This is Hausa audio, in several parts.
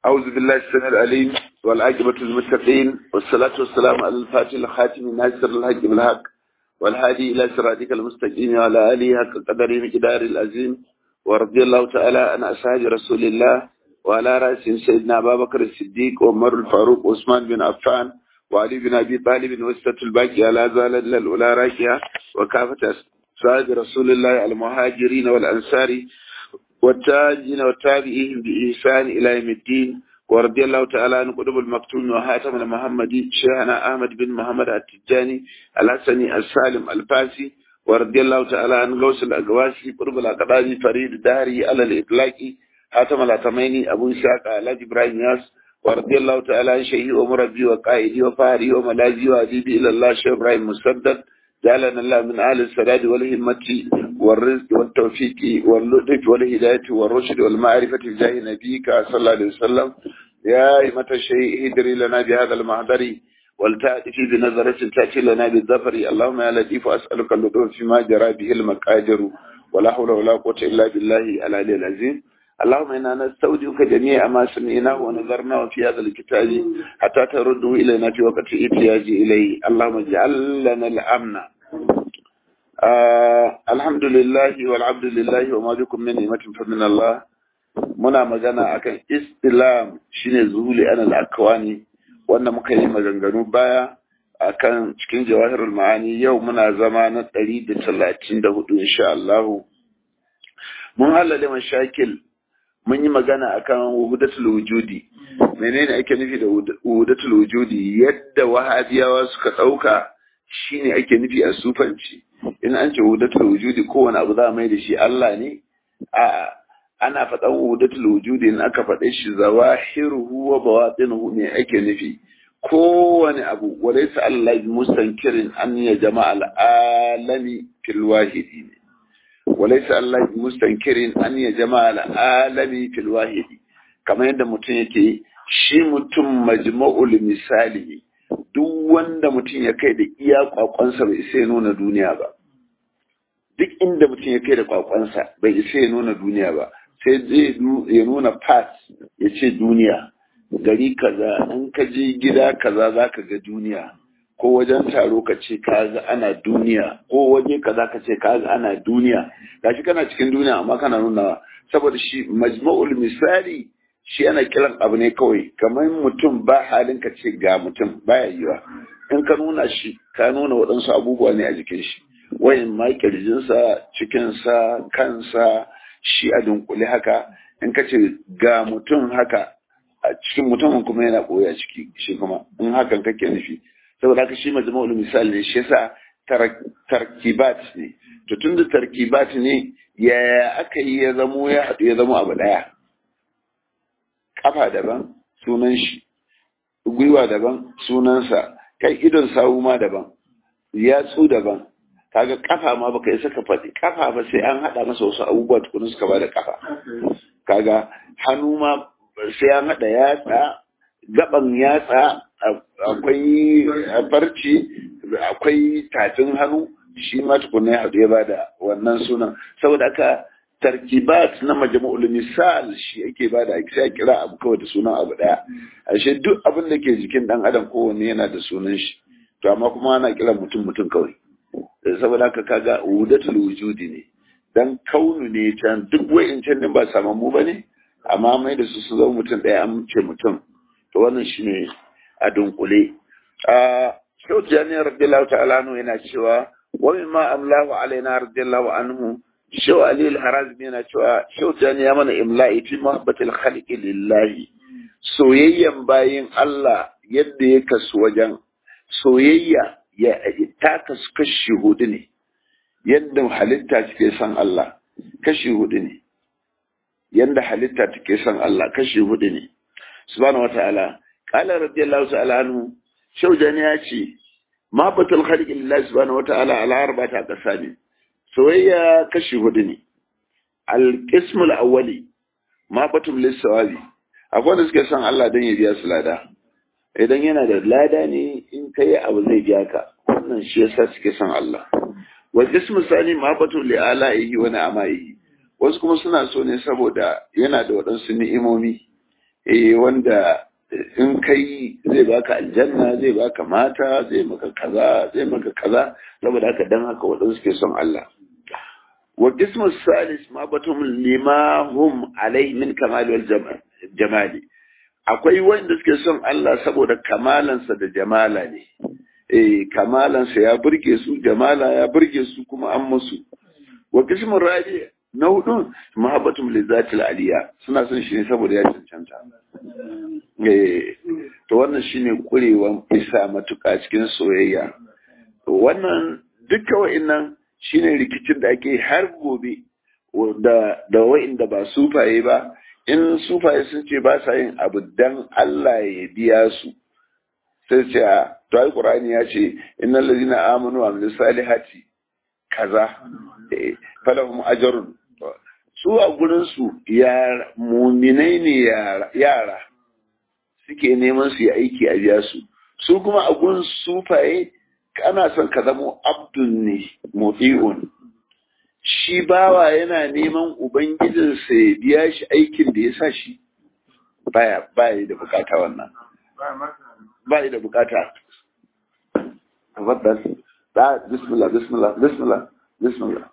أعوذ بالله السميع العليم والعاقبة للمتقين والصلاة والسلام على الفاتح الخاتم ناصر الحق بالحق والهادي إلى صراطك المستقيم وعلى آله حق قدره مقدار العظيم ورضي الله تعالى عن أصحاب رسول الله وعلى رأسهم سيدنا أبا بكر الصديق وعمر الفاروق وعثمان بن عفان وعلي بن أبي طالب وسطة الباقي على زال الأولى راكية وكافة أصحاب رسول الله المهاجرين والأنصار والتاجين والتابعين بإحسان إلى يوم الدين ورضي الله تعالى عن قطب المكتوم وهاتم المحمدي شيخنا أحمد بن محمد التجاني الحسني السالم الفاسي ورضي الله تعالى عن غوث الأقواسي قرب الأقدامي فريد داري على الإطلاق هاتم الأتميني أبو إسحاق على إبراهيم ياس ورضي الله تعالى عن شيخي ومربي وقائدي وفاري وملاذي وأديبي إلى الله شيخ إبراهيم مسدد جعلنا الله من أهل السداد والهمة والرزق والتوفيق واللطف والهداية والرشد والمعرفة في جاه نبيك صلى الله عليه وسلم يا أئمة الشيء هدري لنا بهذا المحضر ولتأتي بنظرة تأتي لنا بالظفر اللهم يا لطيف أسألك اللطف فيما جرى به المقادر ولا حول ولا قوة إلا بالله العلي العظيم اللهم إنا نستودعك جميع ما سمعناه ونظرناه في هذا الكتاب حتى ترده إلينا في وقت احتياج إليه اللهم اجعل لنا الأمن آه الحمد لله والعبد لله وما بكم من نعمة فمن الله muna magana akan islam shine zuhuli anal akwani wanda muka yi maganganu baya akan cikin jawahirul ma'ani yau muna zama na 134 insha Allah mun halale mashakil mun yi magana akan wuhudatul wujudi menene ake nufi da wuhudatul wujudi yadda wahabiyawa suka dauka shine ake nufi a sufanci in an ce wuhudatul wujudi kowane abu za a mai da shi Allah ne a ana faɗan wuhudatul wujudi in aka faɗe shi zawahiruhu wa bawatinuhu ne ake nufi kowane abu walaysa Allah mustankirin an ya jama'al alami fil wahidi ne وليس الله مستنكر أن يجمع العالم في الواحد كما yadda mutum yake shi mutum majma'ul misali duk wanda mutum ya kai da iya kwakwansa bai isa ya nuna duniya ba duk inda mutum ya kai da kwakwansa bai isa ya nuna duniya ba sai zai ya nuna pass ya ce duniya gari kaza in ka je gida kaza za ka ga duniya ko wajen taro ka ce ka ga ana duniya ko waje kaza ka ce ka ga ana duniya gashi kana cikin duniya amma kana nuna saboda shi majma'ul misali shi ana kiran abu ne kawai kamar mutum ba halin ka ce ga mutum baya yiwa in ka nuna shi ka nuna waɗansu abubuwa ne a jikin shi wayan ma kirjinsa cikinsa kansa shi a dunkule haka in ka ce ga mutum haka a cikin mutumin kuma yana ɓoye a ciki shi kuma in hakan kake nufi saboda haka shi majmu'ul misal ne shi yasa tarkibat ne to tunda tarkibat ne ya aka yi ya zamo ya haɗu ya zamo abu ɗaya kafa daban sunan shi gwiwa daban sunansa kai idon sawu ma daban yatsu daban kaga kafa ma baka isa ka faɗi kafa ba sai an haɗa masa wasu abubuwa tukuna suka bada kafa kaga hannu ma sai an haɗa yatsa gaban yatsa akwai farci akwai tafin hannu shi ma tukuna ya haɗu ya bada wannan sunan saboda aka tarkibat na majmu'ul misal shi ake bada sai kira abu kawai da sunan abu daya ashe duk abin da ke jikin dan adam kowanne yana da sunan shi to amma kuma ana kiran mutum mutum kawai saboda haka kaga wudatul wujudi ne dan kaunu ne can duk wa'incan din ba samammu bane amma mai da su su zama mutum daya an ce mutum to wannan shine a dunkule a shau jami'ar radiyallahu ta'ala anhu yana cewa wa mimma amlahu alaina radiyallahu anhu shau ali al-harazmi yana cewa shau jami'a ya mana imla'i fi muhabbatil khalqi lillahi soyayyan bayin Allah yadda ya kasu wajen soyayya ya ta kasu kashi hudu ne yadda halitta take son Allah kashi hudu ne yadda halitta take son Allah kashi hudu ne subhanahu wataala qala radiyallahu ta'ala anhu shaujani ya ce ma batul khalqi lillahi subhanahu wataala ala arba'ati aqsami soyayya kashi hudu ne al-qismul awwali ma batul lisawabi akwai da suke son Allah dan ya biya su lada idan yana da lada ne in kai abu zai biya ka wannan shi yasa suke son Allah wa qismu sani ma batul li alaihi wa ni'amaihi wasu kuma suna so ne saboda yana da waɗansu ni'imomi eh wanda in kai zai baka aljanna zai baka mata zai maka kaza zai maka kaza saboda haka dan haka waɗansu suke son Allah wa qismu salis ma batum lima hum alai min kamal wal jamali akwai wanda suke son Allah saboda kamalansa da jamala ne eh kamalansa ya burge su jamala ya burge su kuma an musu wa qismu rabi na hudu mahabbatum lizatil aliya suna son shi ne saboda ya cancanta eh to wannan shine kurewan isa matuƙa cikin soyayya wannan duka wa'annan shine rikicin da ake har gobe da da wa'inda ba sufaye ba in sufaye sun ce ba sa yin abu dan Allah ya biya su sai ce to ai qur'ani ya ce innal ladina amanu wa amilus salihati kaza falahum ajrun su a gurin su ya muminai ne yara suke neman su yi aiki a biya su su kuma a gurin sufaye ana son ka zama abdul ne mufi'un shi bawa yana neman ubangijinsa ya biya shi aikin da ya sa shi baya baya da bukata wannan baya da bukata tafaddal da bismillah bismillah bismillah bismillah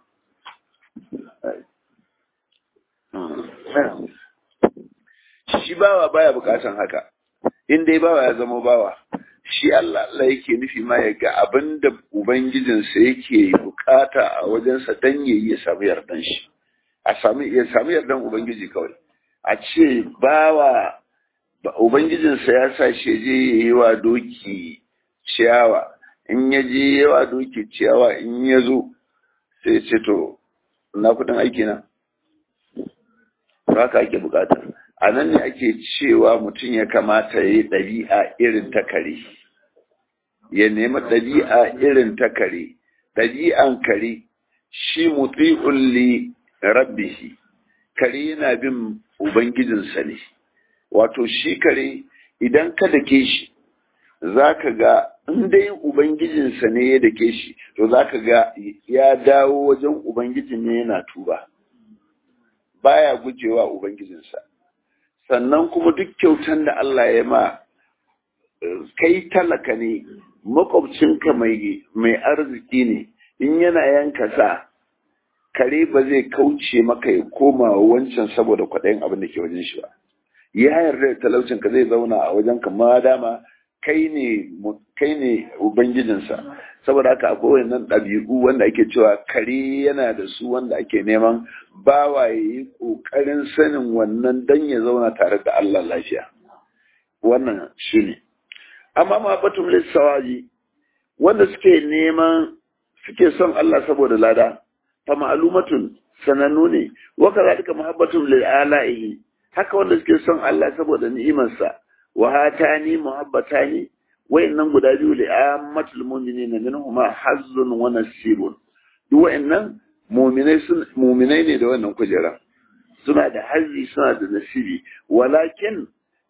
shi bawa baya bukatan haka in dai bawa ya zama bawa shi Allah Allah yake nufi ma ya ga abin da Ubangijinsa yake bukata a wajensa dan ya yi ya samu yardan shi, a samu ya samu yardan Ubangiji kawai. A ce bawa Ubangijinsa ya sa shi je ya yi wa doki ciyawa, in ya je ya wa doki ciyawa in ya zo sai ce to, na kudin aiki na? Haka ake bukata. A nan ne ake cewa mutum ya kamata ya yi ɗabi'a irin ta kare. ya nemi ɗabi'a irin ta kare, ɗabi'an kare shi muti'un li rabbihi, kare yana bin Ubangijinsa ne, wato shi kare idan ka dake shi, za ka ga in dai Ubangijinsa ne ya dake shi, to za ka ga ya dawo wajen Ubangijin ne yana tuba, baya gujewa Ubangijinsa. Sannan kuma duk kyautan da Allah ya ma, kai talaka ne, makwabcinka mai arziki ne in yana yanka sa kare ba zai kauce maka ya koma wancan saboda kwaɗayin abin da ke wajen shi ba ya yarda da talaucinka zai zauna a wajen ka ma dama kai ne kai ne ubangijinsa saboda haka akwai wannan ɗabi'u wanda ake cewa kare yana da su wanda ake neman bawa ya yi ƙoƙarin sanin wannan dan ya zauna tare da Allah lafiya wannan shi ne amma ma batun lissawaji wanda suke neman suke son Allah saboda lada fa ma'lumatun sanannu ne wa kadhalika muhabbatun lil ala'ihi haka wanda suke son Allah saboda ni'imarsa wa hatani muhabbatani wayannan guda biyu li ammatul mu'minina minhuma hazzun wa nasibun duk wayannan mu'minai sun mu'minai ne da wannan kujera suna da hazzi suna da nasibi walakin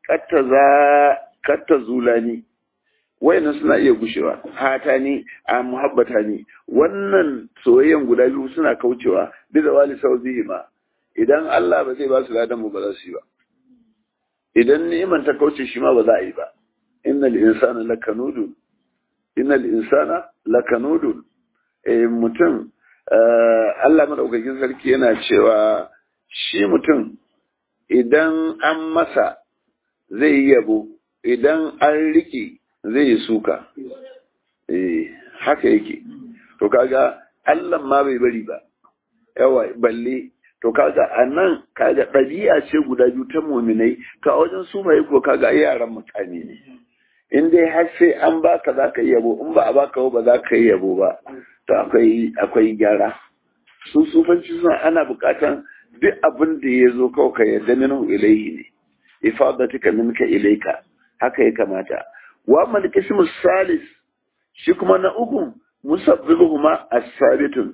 kattaza kattazulani wayannan suna iya gushewa hata ni a muhabbata ni wannan soyayyen guda biyu suna kaucewa bi da wali sauzihi ma idan Allah ba zai ba su ladan mu ba za su yi ba idan ni'iman ta kauce shi ma ba za a yi ba innal insana lakanudun innal insana lakanudun eh mutum Allah madaukakin sarki yana cewa shi mutum idan an masa zai yi yabo idan an rike zai yi suka eh haka yake to kaga Allah ma bai bari ba yawa balle to kaga anan kaga ɗabi'a ce guda biyu ta muminai ka wajen su mai ko kaga yaran mutane ne in dai har sai an baka za ka yi yabo in ba a baka ba za ka yi yabo ba to akwai akwai gyara su sufanci suna ana bukatan duk abin da ya zo kawai ka yarda minhu ilaihi ne ifadatika minka ilaika haka ya kamata wa amma kismu salis shi kuma na uku musabbibuhuma as-sabitun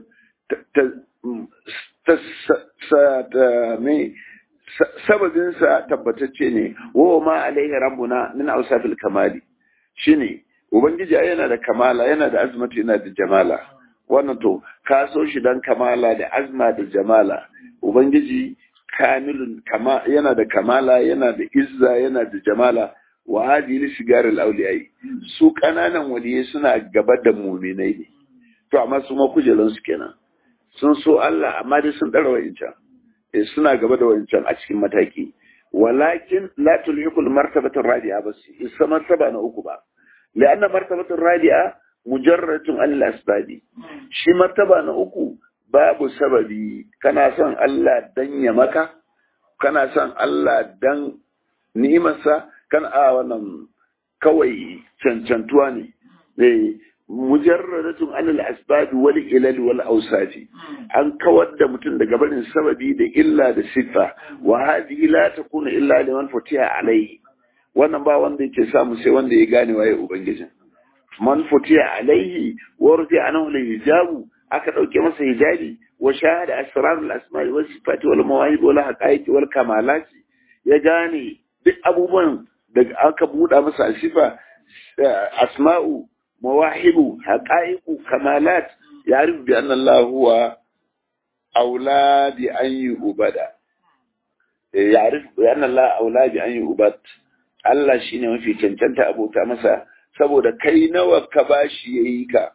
sababinsa tabbatacce ne wa ma alaihi rabbuna min awsafil kamali shine ubangiji yana da kamala yana da azmatu yana da jamala wannan to ka so shi dan kamala da azma da jamala ubangiji kamilun kama yana da kamala yana da izza yana da jamala wa hadhihi sigar al-awliyai su kananan waliyai suna gaba da mu'minai ne to amma su ma kujeran su kenan sun so Allah amma dai sun dara wa'incan eh suna gaba da wa'incan a cikin mataki walakin la tulhiqul martabatu radi'a bas isa martaba na uku ba li'anna martabatu radi'a mujarratun al-asbabi shi martaba na uku babu sababi kana son Allah dan ya maka kana son Allah dan ni'imarsa kan a wannan kawai cancantuwa ne eh mujarradatun anil asbab wal ilal wal awsafi an kawar da mutum daga barin sababi da illa da sifa wa hadhihi la takunu illa liman futiha alayhi wannan ba wanda yake samu sai wanda ya gane waye ubangijin man futiha alayhi wa rufi anhu hijabu aka dauke masa hijabi wa shahada asrarul asma'i was sifati wal mawahib wal haqaiqi wal kamalati ya gane duk abubuwan da aka buɗa masa sifa asma'u mawahibu haqaiqu kamalat ya'rif bi anna Allah huwa aula bi an yu'bada ya'rif bi anna Allah aula bi an yu'bad Allah shine mafi cancanta abota masa saboda kai nawa ka bashi yayi ka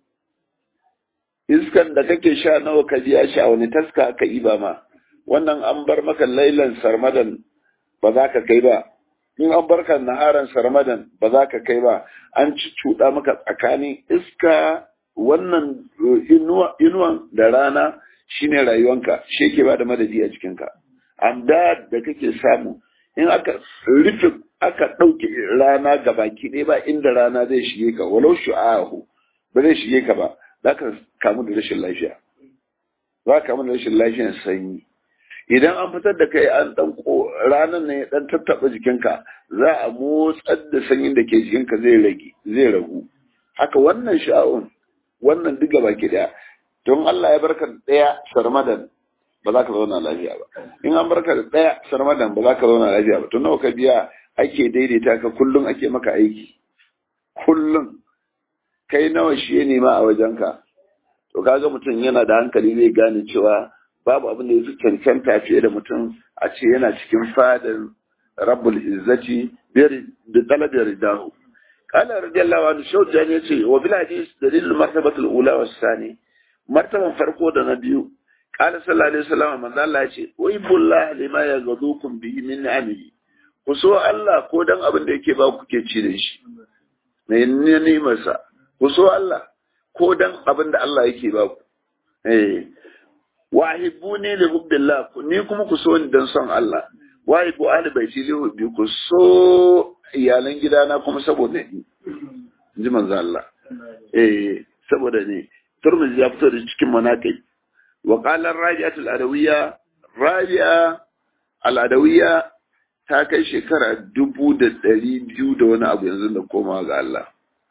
iskan da kake sha nawa ka biya shi a wani taska aka iba ma wannan an bar maka lailan sarmadan ba za ka kai ba in an barka naharan sarmadan ba za ka kai ba an ci cuɗa maka tsakanin iska wannan inuwan da rana shine rayuwanka shi ke ba da madadi a cikinka amma da kake samu in aka rufe aka ɗauke rana ga baki ɗaya ba inda rana zai shige ka walau shu'ahu ba zai shige ka ba za ka kamu da rashin lafiya za ka kamu da rashin lafiyar sanyi idan an fitar da kai an dan ranar ne dan tattaba jikinka za a motsar da sanyin da ke jikinka zai rage zai ragu haka wannan sha'un wannan diga baki daya don Allah ya barka daya sarmadan ba za ka zauna lafiya ba in an barka da daya sarmadan ba za ka zauna lafiya ba to nawa ka biya ake daidaita ka kullum ake maka aiki kullum kai nawa shi ya nema a wajenka to kaga mutum yana da hankali zai gane cewa babu abin da ya fi cancanta fiye da mutum a ce yana cikin fadar rabbul izzati da talabiyar ridahu kala radiyallahu anhu shaujan ya ce wa bil hadis dalilul martabatul ula was sani martaban farko da na biyu kala sallallahu alaihi wasallam manzo Allah ya ce wa ibullah lima yaghdukum bihi min ni'amihi ku so Allah ko dan abin da yake ba ku ke ci da shi mai ni'imarsa ku so Allah ko dan abin da Allah yake ba ku eh wa hibbuni li hubbillah ni kuma ku so ni dan son Allah wa hibbu ahli baiti li hubbi ku so iyalan gidana kuma saboda ni ji manzo Allah eh saboda ni Turmizi ya fito da cikin manakai wa qala raji'atul adawiyya raji'a al-adawiyya ta kai shekara dubu da ɗari biyu da wani abu yanzu da koma ga Allah.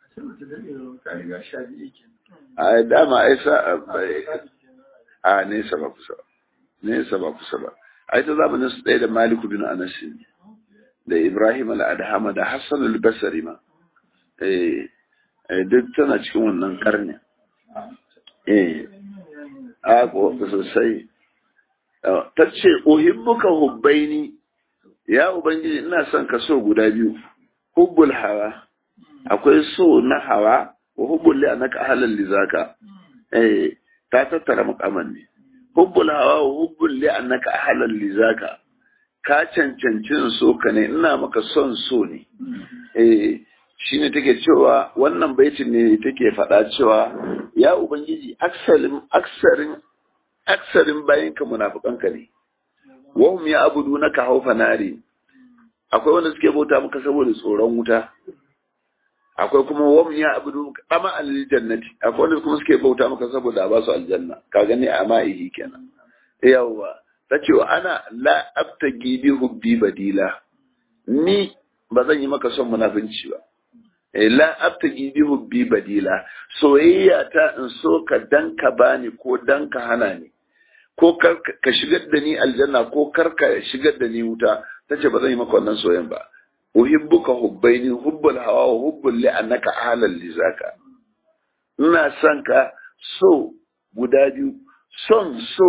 A dama ai sa a nesa ba kusa ba. Nesa ba kusa ba. Ai ta zamanin su ɗaya da Maliku bin Anas da Ibrahim al-Adhama da Hassan al-Basri ma. Eh duk tana cikin wannan karni. Eh a ko sosai. Ta ce uhibbuka hubbaini ya ubangiji ina son ka so guda biyu hubbul hawa akwai so na hawa wa hubbul li anaka halal li zaka eh ta tattara makaman ne hubbul hawa wa hubbul li annaka halal li zaka ka cancancin so ka ne ina maka son so ne eh shine take cewa wannan baitin ne take faɗa cewa ya ubangiji aksarin aksarin aksarin bayinka munafikanka ne wahum ya abudu na ka haufa nari akwai wanda suke bauta maka saboda tsoron wuta akwai kuma wahum ya abudu kama aljannati akwai wanda kuma suke bauta maka saboda a ba su aljanna ka gani a ma'ihi kenan yawa ta ce wa ana la abtagi bi hubbi badila ni ba zan yi maka son munafinci ba la abtagi bi hubbi badila soyayya ta in so ka dan ka bani ko dan ka hana ni ko ka shigar da ni aljanna ko kar ka shigar da ni wuta tace ba zan yi maka wannan soyayyan ba uhibbuka hubbaini hubbul hawa wa hubbul li annaka ahlal li zaka ina son ka so guda biyu son so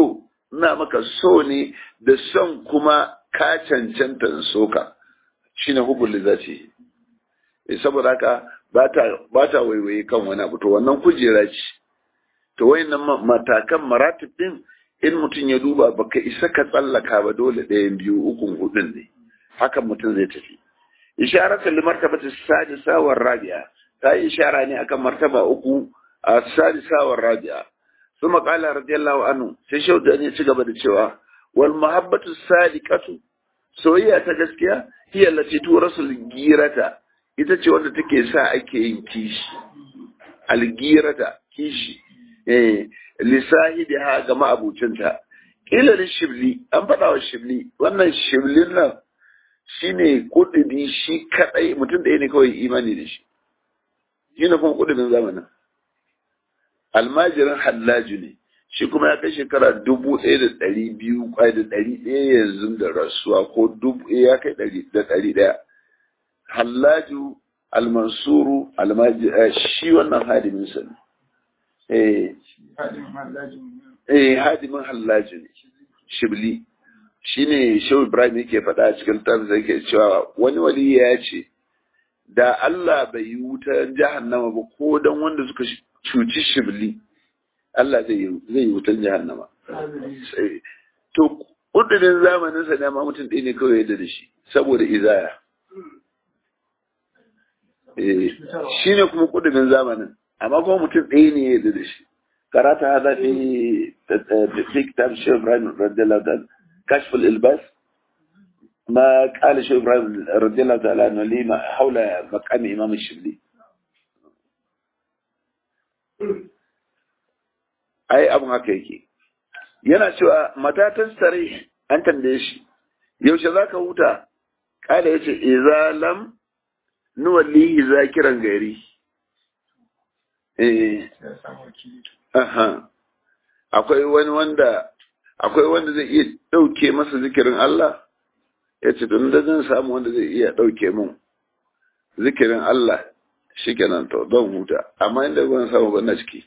ina maka so ne da son kuma ka cancanta in soka shine hubul lizati saboda haka ba ta waiwaye kan wani abu to wannan kujera ce to wayannan matakan maratib din in mutum ya duba baka isa ka tsallaka ba dole ɗayan biyu ukun hudun ne hakan mutum zai tafi isharatan li martabati sadisa war rabi'a ta yi ishara ne akan martaba uku a sadisa war rabi'a ثم قال رضي الله عنه sai shau da ne ci gaba da cewa wal mahabbatu sadiqatu soyayya ta gaskiya hiya allati turasul girata ita ce wanda take sa ake yin kishi algirata kishi eh lisahibi ha ga ma'abucinta ila shibli an faɗa wa shibli wannan shiblin nan shine kudin shi kadai mutum da ne kawai imani da shi shine kuma kudin zamanin almajirin hallaju ne shi kuma ya kai shekara dubu ɗaya da ɗari biyu kwai da ɗari ɗaya yanzu da rasuwa ko dubu ya kai ɗari da ɗari ɗaya hallaju almansuru shi wannan hadimin sa ne eh hadimin hallaju ne shibli shi ne shehu ibrahim yake faɗa a cikin tafsir yake cewa wani wali ya ce da Allah bai yi wutar jahannama ba ko don wanda suka cuci shibli Allah zai yi wutan jahannama. To, ƙudurin zamanin sa ne ma mutum ɗaya ne kawai yadda da shi, saboda izaya. Shi ne kuma ƙudurin zamanin, amma kuma mutum ɗaya ne yadda da shi. Karata hada fi fi kitab Shehu Ibrahim radiyallahu ta'ala kashful ilbas ما قال شيخ ابراهيم رضي الله تعالى عنه لي حول مقام امام الشبلي ai abun haka yake yana cewa matatan sare an tambaye shi yaushe zaka huta kala yace idza lam nuwallihi zakiran gari eh aha akwai wani wanda akwai wanda zai iya dauke masa zikirin Allah yace don da zan samu wanda zai iya dauke mun zikirin Allah shikenan to don huta amma inda ban samu ba na ciki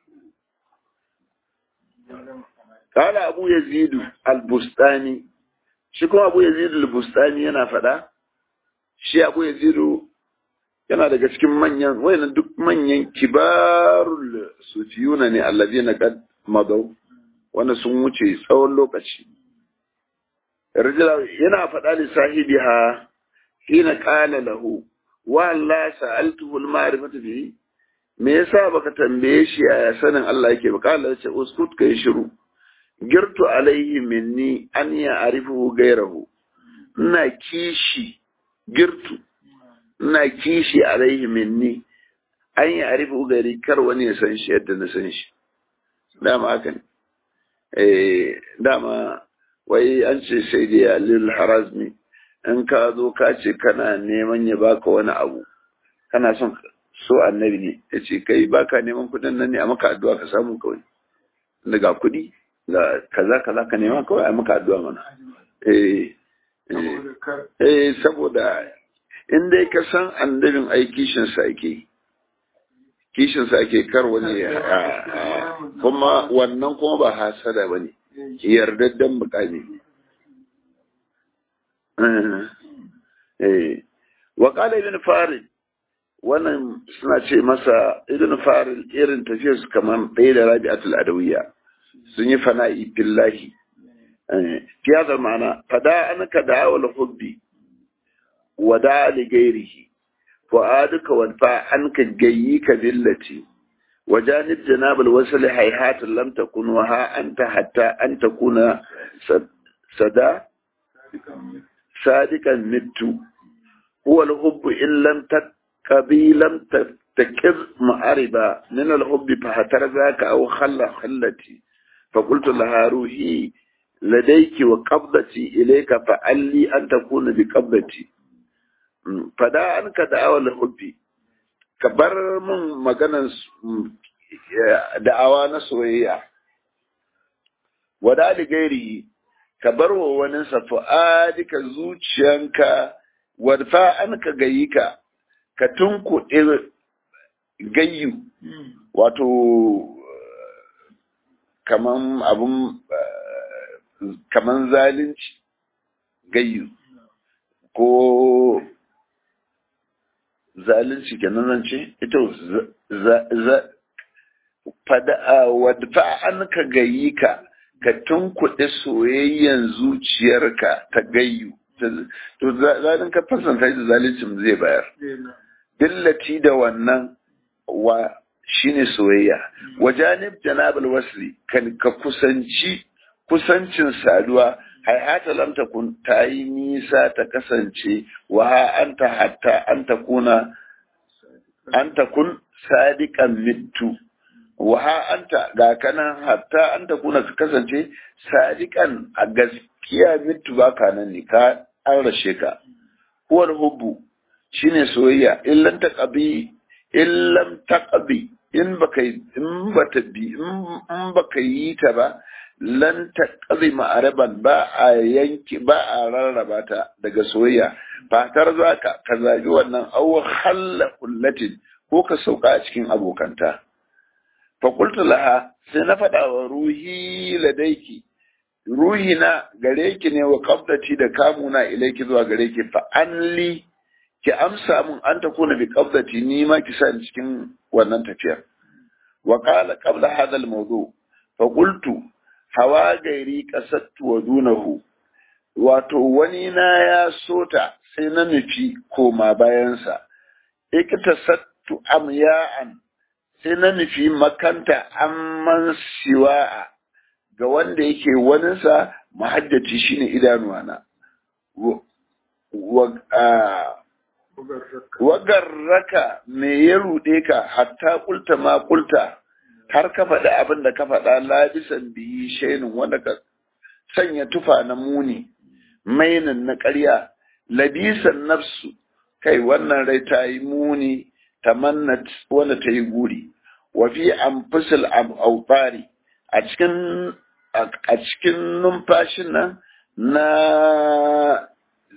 قال أبو يزيد البستاني شكو أبو يزيد البستاني yana faɗa shi Abu Yazidu yana daga cikin manyan wayan duk manyan kibarul sufiyuna ne allazina qad madaw wanda sun wuce tsawon lokaci rajula yana faɗa li sahibiha hina qala lahu wa la sa'altuhu al-ma'rifata bihi me yasa baka tambaye shi a sanin Allah yake ba kala ce uskut kai shiru girtu alaihi minni an ya arifu gairahu ina kishi girtu ina kishi alaihi minni an ya arifu gairi kar wani ya san shi yadda na san shi dama haka ne eh dama wai an ce sai da lil harazmi in ka zo ka ce kana neman ya baka wani abu kana son so annabi ne ya ce kai baka neman kudin nan ne a maka addu'a ka samu kawai daga kudi da kaza kaza ka nema kawai a maka addu'a mana eh eh saboda in dai ka san annabin ai kishin sa ake kishin sa ake kar wani kuma wannan kuma ba hasada bane yardaddan bukani eh wa qala ibn farid wannan suna ce masa ibn farid irin tafiyar su kamar ɗaya da rabi'atul adawiyya sun yi fana'i billahi fi hada ma'ana fada anka da wal hubbi wa da li ghairihi wa aduka wa fa anka gayyika billati wa janib janab al wasl hayhat lam takun wa ha anta hatta an takuna sada sadikan mittu huwa al hubbu in lam تقبي لم تكر معربا من الحب فهتر ذاك أو خلى خلتي فقلت لها روحي لديك وقبضتي إليك فعلي أن تكون بقبضتي فدا أنك دعوة الحب كبر من مغانا دعوة نسوية ودا لغيره كبر وننسى فؤادك زوجيانك wadfa an ka gayi ka ka tunkuɗe gayyu wato kaman abun kaman zalunci gayyu ko zalunci kenan nan ce ita wadda an ka gayi ka ka tunkuɗe soyayyen zuciyarka ta gayyu to zalin ka fasanta da zaluncin zai bayar dillati da wannan wa shine soyayya wajanib janabal wasli kan ka kusanci kusancin saduwa hayata lam takun ta yi nisa ta kasance wa ha anta hatta an takuna an takun sadiqan mittu wa ha anta ga kanan hatta an takuna ka kasance sadiqan a gaskiya mittu ba ka nan ne ka an rashe ka huwal hubbu shine soyayya illan taqabi illam taqabi in baka in bata bi in baka yi ta ba lan taqabi ma'araban ba a yanki ba a rarraba ta daga soyayya fatar zaka ka zabi wannan aw khalla kullatin ko ka sauka a cikin abokanta fa qultu laha sai na faɗa wa ruhi ladaiki ruhi na gare ki ne wa qabdati da kamuna ilaiki zuwa gare ki fa anli ki amsa mun an ta kuna bi qabdati ni ma ki sa cikin wannan tafiyar wa qala qabla hadha al-mawdu fa qultu hawa gairi qasattu wa dunahu wato wani na ya sota sai na nufi koma bayansa iktasattu amya'an sai na nufi makanta amman siwa'a ga wanda yake waninsa mahaddaci shine idanuwana wagarraka me ya ruɗe ka hatta kulta ma kulta har ka faɗi abin da ka faɗa labisan biyi shainin wanda ka sanya tufa na muni mainin na ƙarya labisan nafsu kai wannan rai ta yi muni tamannat wanda ta yi guri wa fi anfusil autari a cikin a cikin numfashin nan na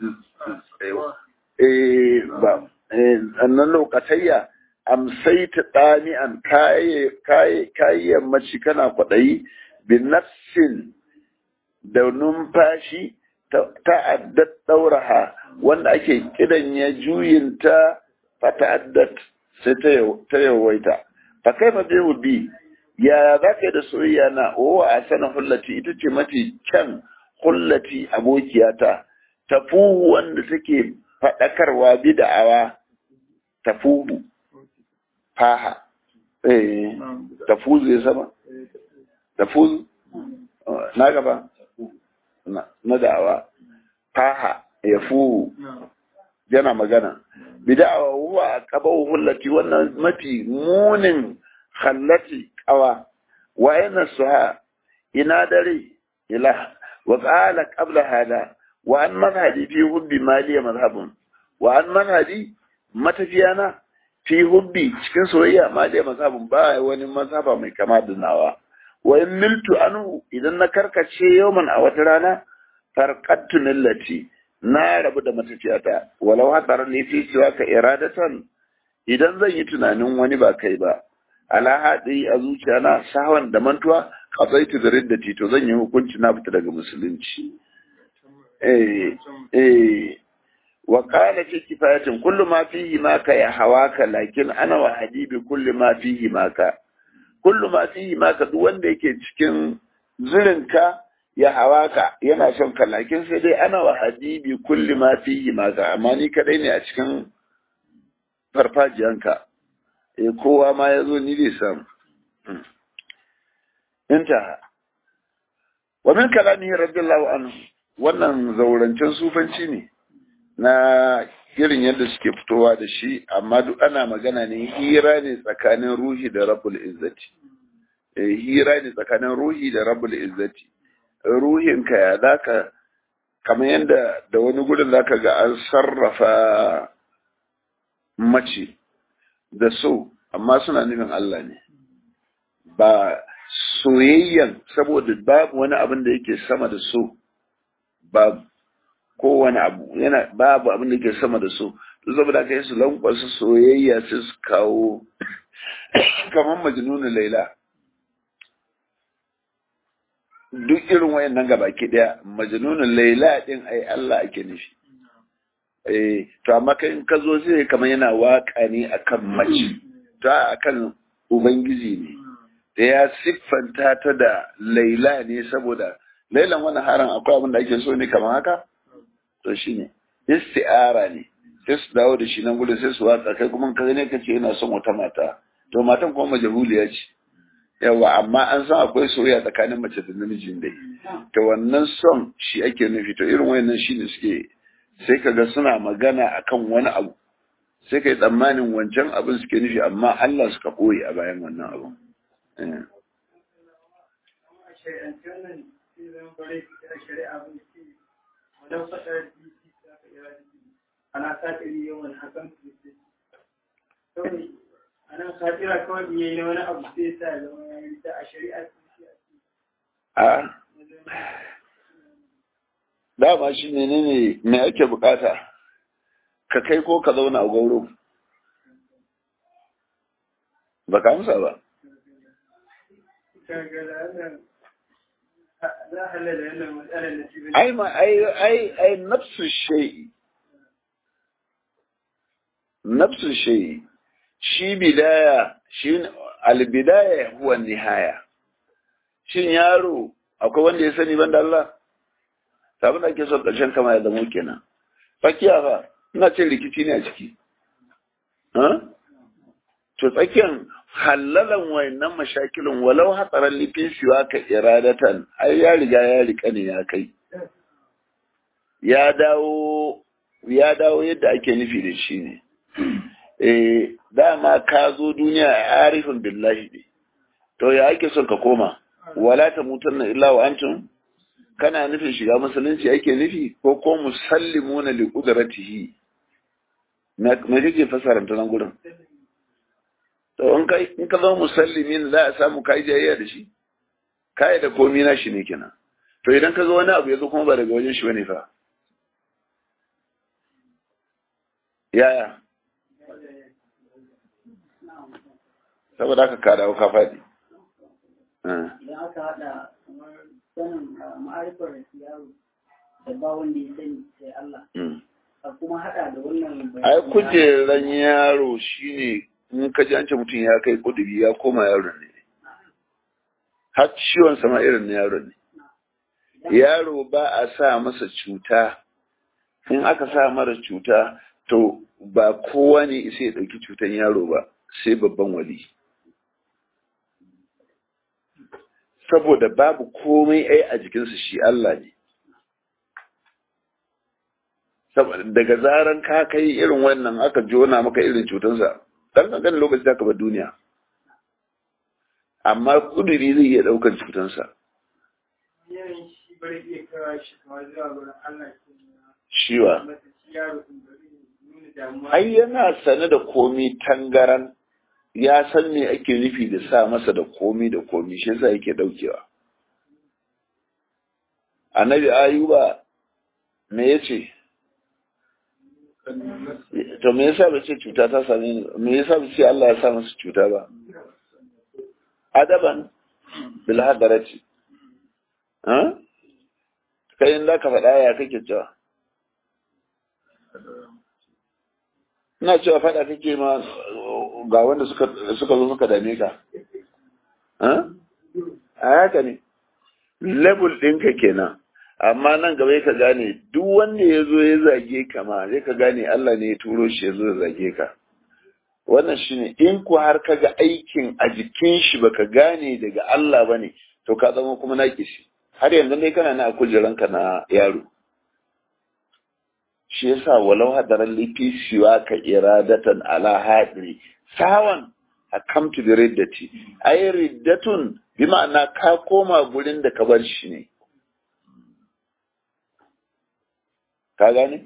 ba nan lokatayya amsaita ɗani'an kayan mace kana kwaɗayi bin nafsin da numfashi ta'addat ɗauraha wanda ake kidan ya juyinta fa ta'addat sai ta yawaita fa kai fa bai bi ya za ka yi da soyayya na owa a sana hullati ita ce mafi kyan hullati abokiyata tafu wanda take faɗakarwa bida'awa tafuhu faha eh tafuzu ya sama tafuzu na gaba na da'awa faha ya fuhu yana magana bida'awa huwa qabahu hullati wannan mafi munin khallati qawa wa yana suha ina dare ila wa qala qabla hada wa an mazhabi fi hubbi maliya mazhabun wa an mazhabi matafiyana fi hubbi cikin soyayya maliya mazhabun ba wani mazhaba mai kama da nawa wa in miltu anhu idan na karkace yawman a wata rana farqattu millati na rabu da matafiyata walau hadar ne fi cewa ka iradatan idan zan yi tunanin wani ba kai ba ala haɗi a zuciyana sawan da mantuwa kasaitu da riddati to zan yi hukunci na fita daga musulunci eh eh wa qala fi kifayatin kullu ma fihi maka ya hawaka lakin ana wa habibi kullu ma fihi maka kullu ma fihi maka duk wanda yake cikin zurinka ya hawaka yana son ka lakin sai dai ana wa habibi kullu ma fihi maka amma ni kadai ne a cikin farfajiyanka eh kowa ma ya zo ni zai samu inta wa min kalamihi radiyallahu anhu wannan zaurancen sufanci ne na irin yadda suke fitowa da shi amma duk ana magana ne hira ne tsakanin ruhi da rabbul izzati eh hira ne tsakanin ruhi da rabbul izzati ruhinka ya zaka kamar yadda da wani gudun zaka ga an sarrafa mace da so amma suna nufin Allah ne ba soyayyan saboda babu wani abin da yake sama da so babu kowane abu yana babu abin da yake sama da so to saboda aka yi su lankwasa soyayya sai su kawo kamar majnunu laila duk irin wayannan gabaki daya majnunul laila din ai Allah ake nufi eh to amma kai in ka zo sai kamar yana waka ne akan mace ta akan ubangiji ne da ya siffanta ta da laila ne saboda lailan wani haran akwai abin da ake so ne kamar haka to shine isti'ara ne sai su dawo da shi nan gudun sai su watsa kai kuma ka ne kace ina son wata mata to matan kuma majahuliya ce yawa amma an san akwai soyayya tsakanin mace da namijin dai to wannan son shi ake nufi to irin wayannan shine suke sai kaga suna magana akan wani abu sai kai tsammanin wancan abin suke nufi amma Allah suka koyi a bayan wannan abu ana satiri yawan hakan kawai ana satira kawai in yayi wani abu sai sa zama ya yi ta a shari'a a dama shi menene me ake bukata ka kai ko ka zauna a gauro ba ka amsa ba ai ma ai ai ai nafsu shay'i nafsu shay'i shi bidaya shi albidaya huwa nihaya shin yaro akwai wanda ya sani banda Allah abin da ake son ƙarshen kama ya zamo kenan tsakiya fa ina ce rikici ne a ciki to tsakiyan hallalan wayannan mashakilin walau hatsaran lifin siwa ka iradatan ai ya riga ya rika ne ya kai ya dawo ya dawo yadda ake nufi da shi ne eh dama ka zo duniya a arifin billahi ne to ya ake son ka koma wala ta mutanna illa wa antum kana nufin shiga musulunci ake nufi ko ko musallimuna li qudratihi me kake fasara ta nan gurin to in kai in ka zama musallimin za a samu kai jayayya da shi kai da komai na shi ne kenan to idan ka zo wani abu yazo kuma ba daga wajen shi bane fa yaya saboda haka ka dawo ka faɗi idan aka haɗa kamar sanin ma'arifar yaro da ba wanda ya sani sai Allah a kuma haɗa da wannan ai kujeran yaro shine in ka ji an ce mutum ya kai kuduri ya koma yaro ne har ciwon sama irin na yaro ne yaro ba a sa masa cuta in aka sa mara cuta to ba kowa ne isa ya ɗauki cutan yaro ba sai babban wali saboda babu komai ai a jikinsu shi Allah ne daga zaran ka kai irin wannan aka jona maka irin cutansa dan kankan lokaci da ka bar duniya amma kuduri zai iya daukar cutansa shiwa ai yana sane da komi tangaran ya san me ake nufi da sa masa da komi da komi shi yasa yake daukewa annabi ayuba me yace to me yasa ba ce cuta ta same ni me yasa ba ce Allah ya sa masa cuta ba adaban bil hadarati ha kai in da ka faɗa ya kake cewa ina cewa faɗa kake ma ga wanda suka suka zo suka dame ka ha a haka ne level ɗinka kenan amma nan gaba ka gane duk wanda ya zo ya zage ka ma zai ka gane Allah ne ya turo shi ya zo ya zage ka wannan shine in ku har ka ga aikin a jikin shi baka gane daga Allah bane to ka zama kuma naki shi har yanzu dai kana na kujeranka na yaro shi yasa walau hadaran lifi siwa ka iradatan ala hadri sawan akamtu bi riddati ay riddatun bi ma'ana ka koma gurin da ka bar shi ne ka gane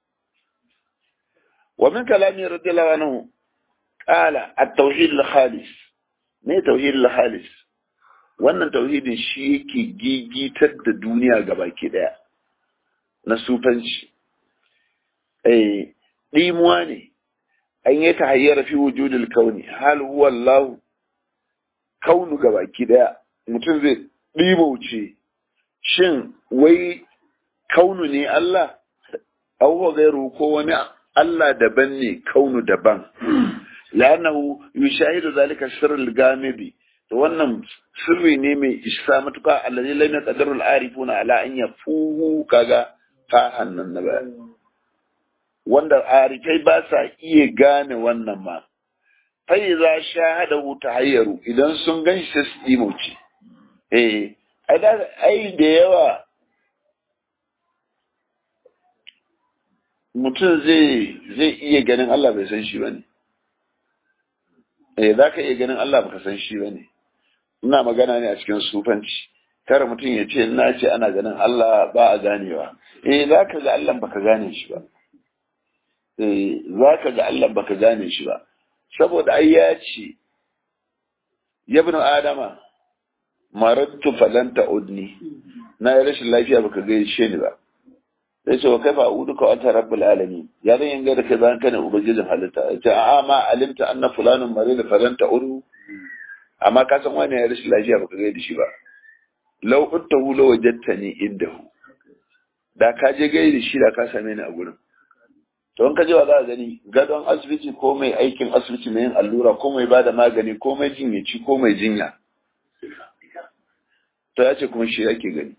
wa min kalami radiyallahu anhu qala at-tauhid al-khalis ne tauhid al-khalis wannan tauhidin shi yake gigitar da duniya gabaki daya na sufanci eh dimuwa ne an yi tahayyar fi wujudil kauni hal huwa Allah kaunu gabaki daya mutum zai ɗimauce shin wai kaunu ne Allah au gairu ko wani Allah daban ne kaunu daban la'annahu yushahidu zalika sirrul gamibi to wannan sirri ne mai isa matuka allazi lam yaqdiru al-arifuna ala an yafuhu kaga ta hannan na ba wanda arifai ba sa iya gane wannan ma fai za shahada ta hayyaru idan sun gan shi su imauci eh ai da yawa mutum zai zai iya ganin Allah bai san shi ba ne eh za ka iya ganin Allah baka san shi ba ne ina magana ne a cikin sufanci kar mutum ya ce na ce ana ganin Allah ba a ganewa eh za ka ga Allah baka gane shi ba eh za ka ga Allah baka gane shi ba saboda ai ya ce yabnu adama marattu falanta udni na yi rashin lafiya baka gaishe ni ba sai ce wa kaifa a'uduka wa anta rabbul alamin ya zan yanga da kai zan kana ubangijin halitta ce a'a ma alimta anna fulanun marid falanta udu amma ka san wani ya rashin lafiya baka gaida shi ba law uttahu law wajadtani indahu da ka je gaida shi da ka same ni a gurin to in ka je wa za ka gani gadon asibiti ko mai aikin asibiti mai yin allura ko mai bada magani ko mai jinyaci ko mai jinya to ya ce kuma shi ake gani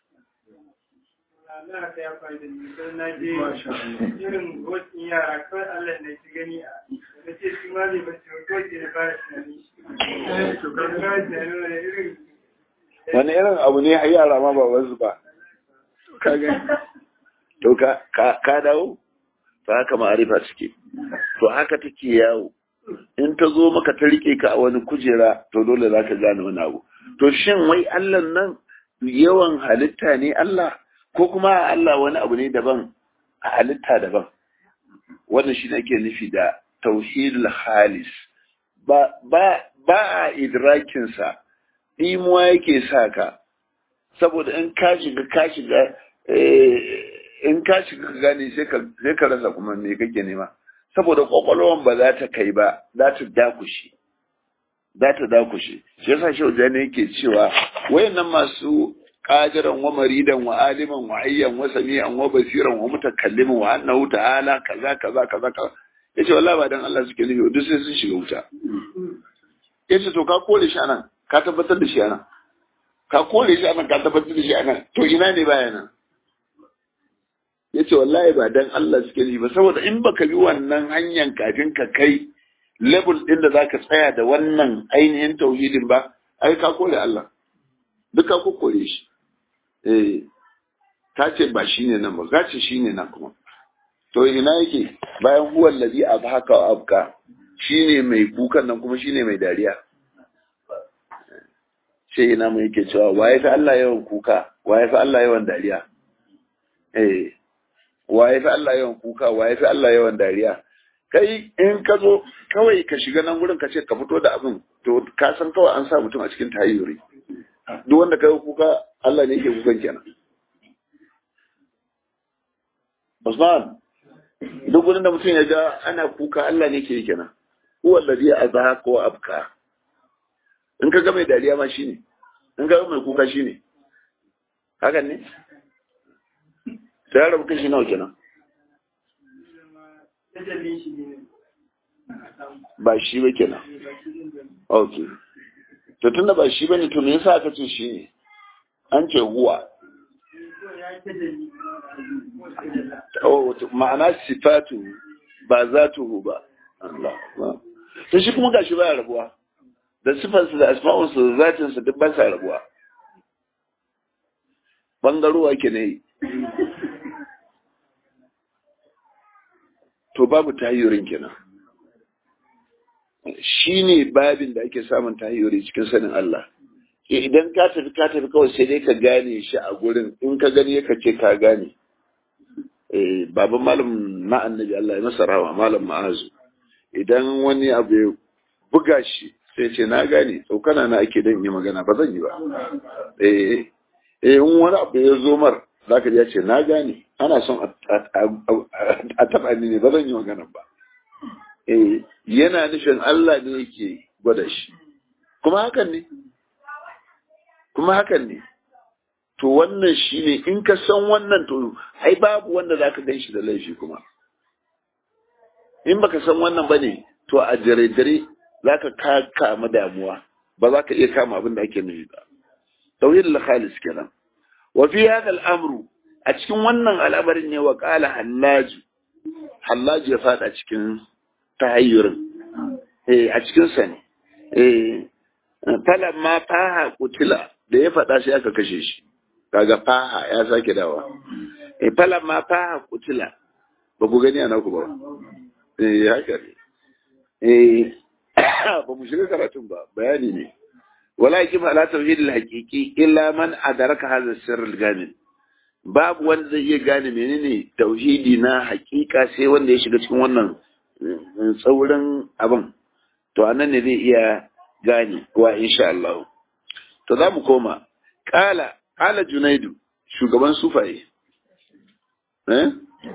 na ta ya faru da ni sai na je irin wasu yara kawai Allah ne ki gani a da ce shi ma bai bace ko ke da fara tunani to ka ga tunani wani irin wani irin abu ne har yara ma ba wasu ba ka gani to ka ka dawo to haka ma'arifa suke to haka take yawo in ta zo maka ta rike ka a wani kujera to dole za ka gane wani abu to shin wai Allah nan yawan halitta ne Allah ko kuma Allah wani abu ne daban a halitta daban wannan shi ne ake nufi da tauhidul halis ba ba ba a idrakin sa dimuwa yake sa ka saboda in ka shiga ka shiga in ka shiga ka gane sai ka sai ka rasa kuma me kake nema saboda kwakwalwan ba za ta kai ba za ta dakushe za ta dakushe shi yasa shi wajen yake cewa wayannan masu qadiran wa maridan wa aliman wa ayyan wa sami'an wa basiran wa mutakalliman wa annahu ta'ala kaza kaza kaza kaza yace wallahi ba dan Allah suke nufi duk sai sun shiga wuta yace to ka kore shi anan ka tabbatar da shi anan ka kore shi anan ka tabbatar da shi anan to ina ne baya nan yace wallahi ba dan Allah suke nufi ba saboda in baka bi wannan hanyar kafin ka kai level din da zaka tsaya da wannan ainihin tauhidin ba ai ka kore Allah duk ka kore shi eh ta ce ba shine nan ba ka ce shine nan kuma to ina yake bayan huwa allazi abhaka wa abka shine mai kukan nan kuma shine mai dariya sai ina mu yake cewa waye fa Allah yawan kuka waye fa Allah yawan dariya eh waye fa Allah yawan kuka waye fa Allah yawan dariya kai in ka zo kawai ka shiga nan gurin ka ce ka fito da abin to ka san kawai an sa mutum a cikin tayyuri duk wanda kai kuka Allah ne yake kukan kenan Usman duk gurin da mutum ya ga ana kuka Allah ne yake kenan huwa alladhi azhaka wa abka in ka ga mai dariya ma shine in ka ga mai kuka shine hakan ne sai ya rabu kashi nawa kenan tajalli shi ne ba shi ba kenan ok to tunda ba shi bane to me yasa aka ce shi ne an ce huwa ya yi tajalli oh ma'ana sifatu ba zatuhu ba Allah to shi kuma gashi baya rabuwa da sifarsa da asma'unsa da zatinsa duk ba sa rabuwa bangarowa ke ne to babu tahiyorin kenan shi ne babin da ake samun tahiyori cikin sanin Allah idan ka tafi ka tafi kawai sai dai ka gane shi a gurin in ka gani ka ce ka gane baban malam na annabi Allah ya masa rawa malam ma'azu idan wani abu ya buga shi sai ce na gane tsokana na ake dan yi magana ba zan yi ba eh eh in wani abu ya zo mar zaka ji ya ce na gane ana son a taba ni ne ba zan yi magana ba eh yana nufin Allah ne yake gwada shi kuma hakan ne kuma hakan ne to wannan shine in ka san wannan to ai babu wanda zaka gan shi da laifi kuma in baka san wannan bane to a dare-dare zaka ka kama damuwa ba za ka iya kama abin da ake nufi ba tauhid al-khalis kenan wa fi hadha al-amru a cikin wannan al'amarin ne wa qala hallaju hallaju ya fada cikin tahayyurin eh a cikin sa ne eh falamma faha kutila da ya fada sai aka kashe shi kaga faha ya sake dawa eh falamma faha kutila ba ku gani ana ku ba eh haka ne eh ba mu shiga karatun ba bayani ne walakin ala tauhid al-haqiqi illa man adraka hadha sirr al-gamin babu wanda zai iya gane menene tauhidi na hakika sai wanda ya shiga cikin wannan tsaurin abin to anan ne zai iya gane wa insha Allah to za mu koma kala kala junaidu shugaban sufaye eh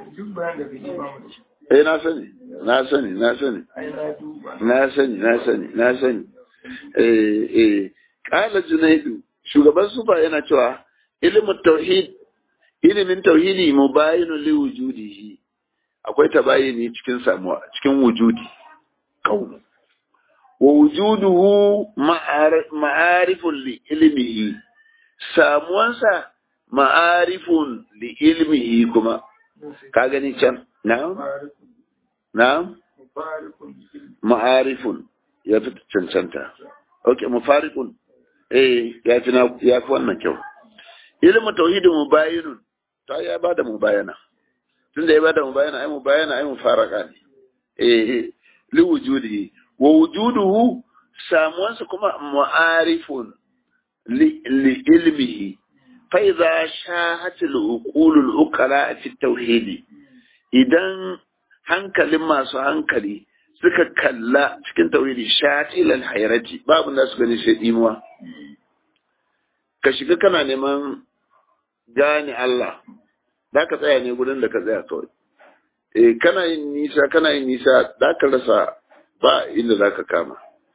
eh na sani na sani na sani na sani na sani na sani eh eh kala junaidu shugaban sufaye yana cewa ilimin tauhid ilimin tauhidi mubayinu li wujudihi akwai tabayini cikin samuwa cikin wujudi kaunu wa wujuduhu ma'arifun li ilmihi samuwansa ma'arifun li ilmihi kuma ka gani can na'am na'am ma'arifun ya fi cancanta ok mufarikun eh ya fi ya fi wannan kyau ilimin tauhidin mubayinun ta ya ba da mubayana tun da ya ba da mubayana ai mubayana ai mufaraka ne eh li wujudi wa wujuduhu samuwansa kuma mu'arifun li ilmihi fa idza shahat al uqul al uqala fi tauhidi idan hankalin masu hankali suka kalla cikin tauhidi shatil al hayrati babu da su gani sai imuwa ka shiga kana neman gane Allah za ka tsaya ne gudun da ka tsaya kawai eh kana yin nisa kana yin nisa za ka rasa ba inda za ka kama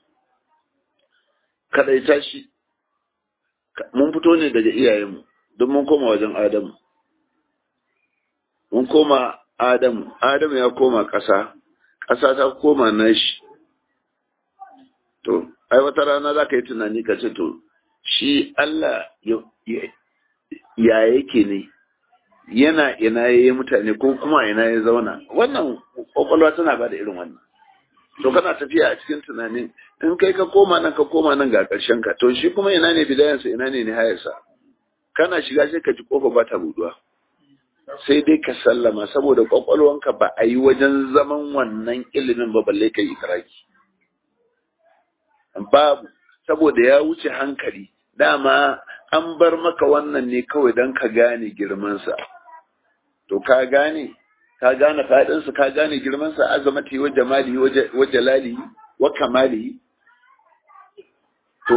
kadaita shi mun fito ne daga iyayenmu don mun koma wajen adamu mun koma adamu adamu ya koma ƙasa ƙasa ta koma nashi to ai wata rana za ka yi tunani ka ce to shi Allah ya yake ne yana ina ya yi mutane ko kuma ina ya zauna wannan kwakwalwa tana ba da irin wannan to kana tafiya a cikin tunanin in kai ka koma nan ka koma nan ga ƙarshen ka to shi kuma ina ne bidayansa ina ne nihayarsa kana shiga sai ka ji kofa ba ta buduwa sai dai ka sallama saboda kwakwalwanka ba a yi wajen zaman wannan ilimin ba balle ka yi karaki babu saboda ya wuce hankali dama an bar maka wannan ne kawai don ka gane girmansa to ka gane ka gane faɗinsa ka gane girmansa azamati wa jamali wa jalali wa kamali to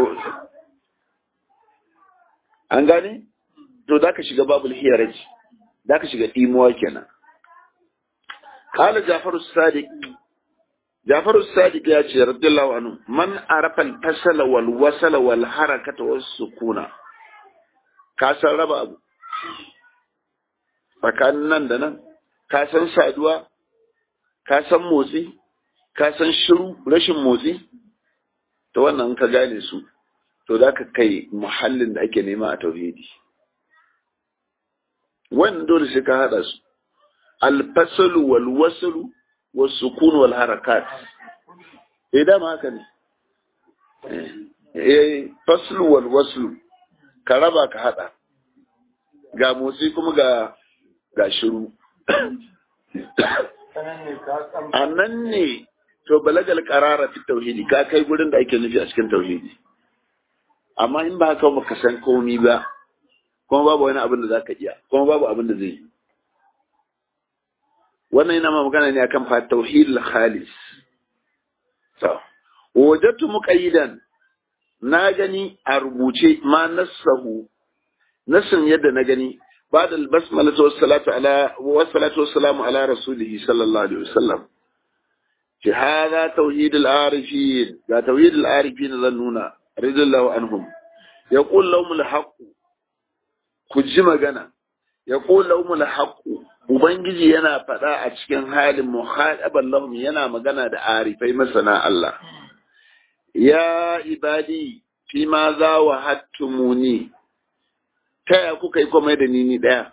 an gane to za ka shiga babul hiyaraji za ka shiga ɗimuwa kenan kala jafaru sadiq jafaru sadiq ya ce radiyallahu anhu man arafa al-fasala wal wasala wal harakata was sukuna ka san raba abu tsakanin nan da nan ka san saduwa ka san motsi ka san shiru rashin motsi to wannan ka gane su to za ka kai muhallin da ake nema a tauhidi wannan dole sai ka haɗa su alfasalu wal wasalu was sukun wal harakat eh dama haka ne eh faslu wal waslu ka raba ka haɗa ga motsi kuma ga ga shiru a nan ne to balagal qarara fi tauhidi ka kai gurin da ake nufi a cikin tauhidi amma in ba haka baka san komi ba kuma babu wani abin da zaka iya kuma babu abin da zai yi wannan yana ma magana ne akan fa tauhid khalis to wajadtu muqayyidan na gani a rubuce ma nassahu nassin yadda na gani بعد البسملة والصلاة على والصلاة والسلام على رسوله صلى الله عليه وسلم في هذا توحيد العارفين لا توحيد العارفين ظنونا رضي الله عنهم يقول لهم الحق ku ji magana ya qula umul haqu ubangiji yana faɗa a cikin halin muhadaban lahum yana magana da arifai masana Allah ya ibadi fi ma za wa hattumuni ta ya kuka yi komai da ni ni ɗaya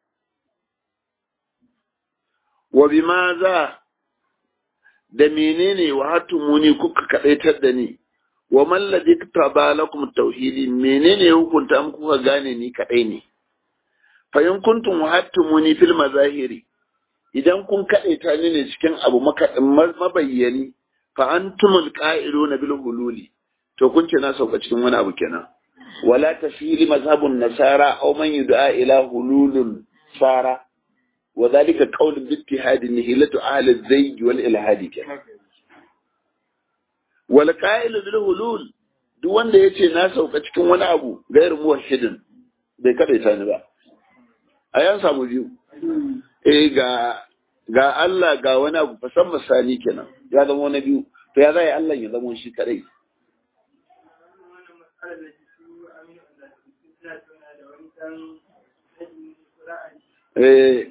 wa bi ma za da menene wa hattumuni kuka kaɗaitar da ni wa malladi taba lakum tauhidi menene hukunta muku kuka gane ni kaɗai ne fa in kuntum hattumuni fil mazahiri idan kun kaɗaita ni ne cikin abu mabayyani fa antumul qa'iluna bil hululi to kun ce na sauka cikin wani abu kenan wala tafili mazhabun nasara aw man yud'a ila hululun sara wa dhalika qawl bi ittihad nihilatu ahli az-zayg wal ilhad kenan wal qa'il bil hulul duk wanda yace na sauka cikin wani abu gairu muwahhidin bai kadaita ni ba a yan samu biyu eh ga ga Allah ga wani abu fasan misali kenan ya zama wani biyu to ya zai Allah ya zama shi kadai eh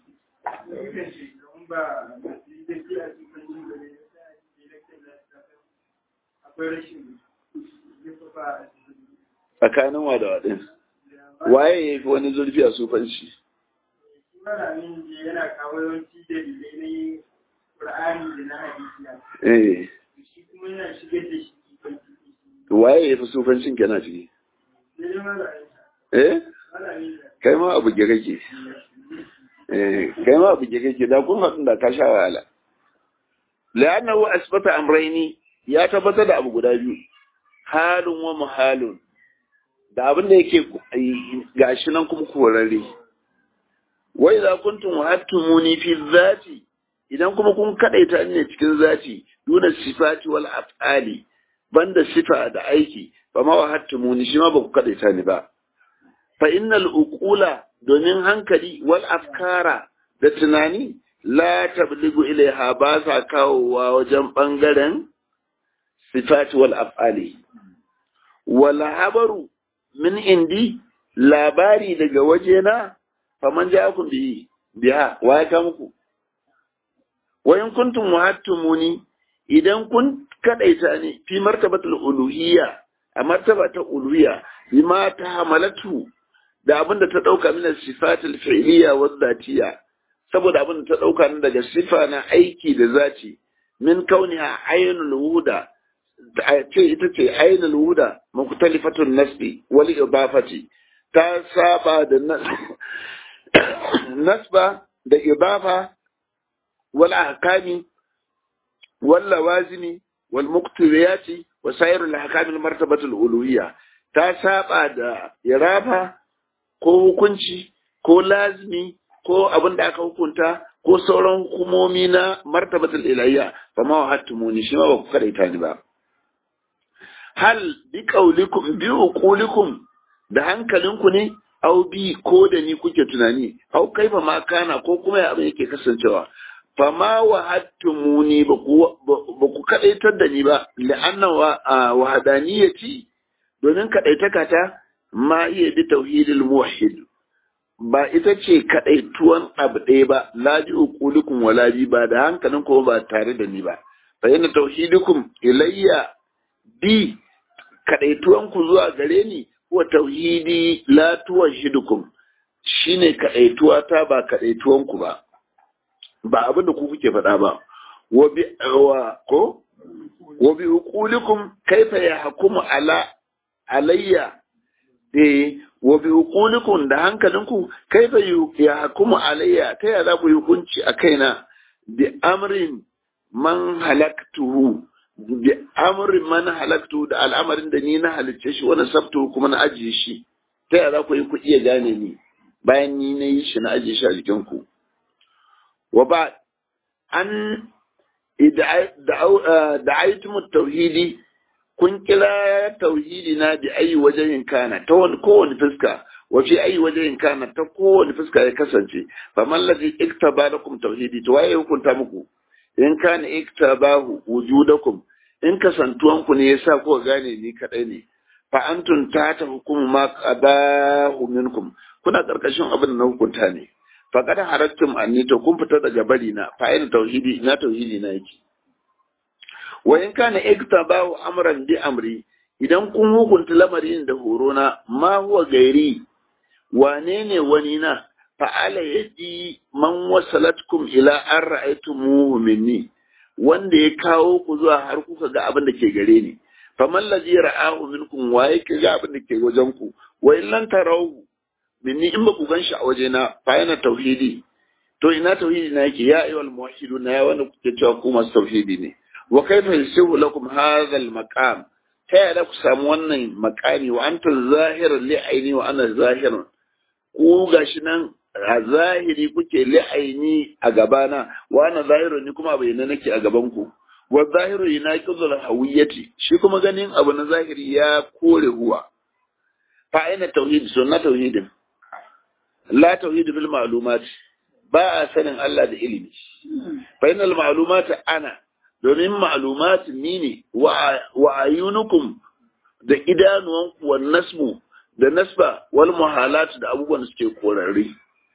tsakanin wa da waɗin waye ya fi wani zurfi a sufanci malamin da yana kawo yawanci dalilai na yin Qur'ani da na hadisi eh shi kuma yana shigar da shi waye ya fi sufancin kenan ciki ne ne malamin eh malamin da kai ma abu ge kake eh kai ma abu ge kake da kun haɗu da ka sha wahala la'annahu asbata amrayni ya tabbatar da abu guda biyu halun wa muhalun da abin da yake gashi nan kuma korarre wa idza kuntum hattumuni fi zati idan kuma kun kadaita ne cikin zati duna sifati wal af'ali banda sifa da aiki ba ma wa hattumuni shi ma ba ku kadaita ni ba fa innal uqula domin hankali wal afkara da tunani la tabligu ilaiha ba sa kawowa wajen bangaren sifati wal af'ali wal habaru min indi labari daga wajena faman ja'akum bihi biha wa ya ka muku wa in kuntum muhattumuni idan kun kadaita ne fi martabatul uluhiyya a martaba ta uluhiyya bima ta hamalatu da abin da ta dauka min sifatul fi'liyya wa zatiyya saboda abin da ta dauka ni daga sifa na aiki da zati min kauniha ainul wuda ce ita ce ainul wuda mukhtalifatun nasbi wal idafati ta saba da nasba da idafa wal ahkami wal lawazimi wal muqtadiyati wa sairul ahkam al martabatu al uluhiyya ta saba da irafa ko hukunci ko lazimi ko abin da aka hukunta ko sauran hukumomi na martabatul ilahiyya fa ma wahattumuni shi ma ba ku karaita ni ba hal bi qaulikum bi uqulikum da hankalinku ne au bi ko da ni kuke tunani au kaifa ma kana ko kuma ya abin yake kasancewa fa ma wahattumuni ba ku ba ku kadaitar da ni ba la'anna wa hadaniyati domin kadaitaka ta ma iya bi tauhidil muwahhid ba ita ce kadaituwan abu ɗaya ba la bi uqulikum wala bi ba da hankalin ko ba tare da ni ba fa yana tauhidukum ilayya bi kadaituwan ku zuwa gare ni wa tauhidi la tuwahhidukum shine kadaituwa ta ba kadaituwan ku ba ba abin da ku kuke faɗa ba wa bi wa ko wa bi uqulikum kaifa yahkumu ala alayya eh wa bi uqulikum da hankalinku kaifa yahkumu alayya ta ya za ku yi hukunci a kaina bi amrin man halaktuhu bi amrin man halaktu da al'amarin da ni na halicce shi wani sabtu kuma na ajiye shi ta ya za ku yi ku iya gane ni bayan ni na yi shi na ajiye shi a jikinku wa ba an da aitumut tauhidi kun kira tauhidi na bi ayi wajen kana ta wani kowane fuska wa fi ayi wajen kana ta kowane fuska ya kasance fa man ladhi iktaba lakum tauhidi to waye hukunta muku in kana iktabahu wujudakum in kasantuwan ku ne yasa ko gane ni kadai ne fa antum ta ta hukumu ma qadahu minkum kuna karkashin abin da na hukunta ne faqad harattum anni to kun fita daga bari na fa ina tauhidi ina tauhidi na yake wa in kana iktabahu amran bi amri idan kun hukunta lamarin da horo na ma huwa gairi wane ne wani na fa'ala yadi man wasalatkum ila an ra'aytumuhu minni wanda ya kawo ku zuwa har kuka ga abin da ke gare ni faman ladhi ra'ahu minkum wa yake ga abin da ke wajen ku wa in lan tarahu minni in ba ku ganshi a waje na fa yana tauhidi to ina tauhidi na yake ya ayyuhal muwahhiduna ya wanda kuke cewa ku masu tauhidi ne wa kaifa yasihu lakum hadha al maqam ta yaya ku samu wannan makami wa anta zahirun li aini wa ana zahirun ku gashi nan a zahiri kuke li aini a gabana wa ana zahirun ni kuma bayyana nake a gaban ku wa zahiru yunaqidul hawiyati shi kuma ganin abu na zahiri ya kore huwa fa aina tauhid sunna tauhidin la tauhid bil ma'lumat ba a sanin Allah da ilimi fa inal ma'lumat ana domin ma'lumat ni ne wa ayunukum da idanuwanku wa nasmu da nasba wal muhalat da abubuwan da suke korarri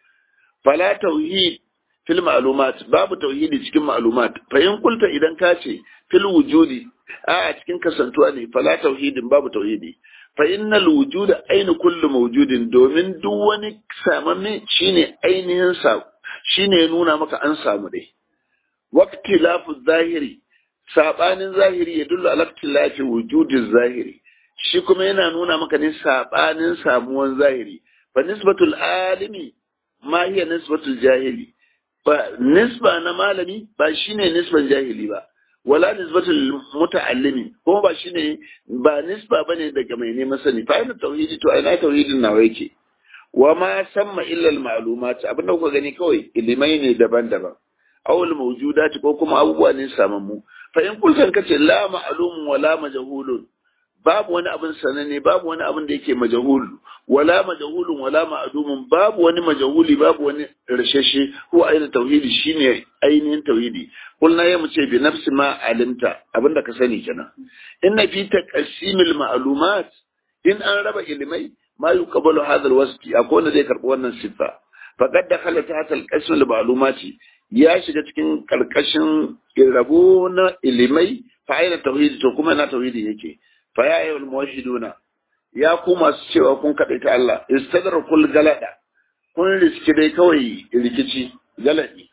fala tauhid fil ma'lumat babu tauhidi cikin ma'lumat fa in kulta idan ka ce fil wujudi a cikin kasantuwa ne fala tauhidin babu tauhidi fa innal wujuda ainu kullu mawjudin domin duk wani samamme shine ainihin sa shine nuna maka an samu dai waqti lafu zahiri sabanin zahiri ya dullu ala lafi wujudin zahiri shi kuma yana nuna maka ne sabanin samuwan zahiri fa nisbatul alimi ma hiya nisbatul jahili ba nisba na malami ba shine nisban jahili ba wala nisbatul muta'allimi ko ba shine ba nisba bane daga mai neman sani fa ina tauhidi to ina tauhidin nawa yake wa ma samma illa al ma'lumat abin da kuka gani kawai ilimai ne daban-daban awul mawjudat ko kuma abubuwa ne samammu fa in kulkan kace la ma'lumun wala majhulun babu wani abin sananne babu wani abin da yake majahul wala majahulun wala ma'dumun babu wani majahuli babu wani rashashe ko aina tauhidi shine ainihin tauhidi kulna ya ce bi nafsi ma alimta abinda ka sani kenan inna fi taqsimil ma'lumat in an raba ilimai ma yuqbalu hadha alwasfi akwai wanda zai karbi wannan sifa faqad dakhala tahta alqism almalumati ya shiga cikin karkashin rabo na ilimai fa aina tauhidi to kuma na tauhidi yake fa ya ayyuhal muwahhiduna ya ku masu cewa kun kaɗai ta Allah istadrakul galada kun riski dai kawai rikici galadi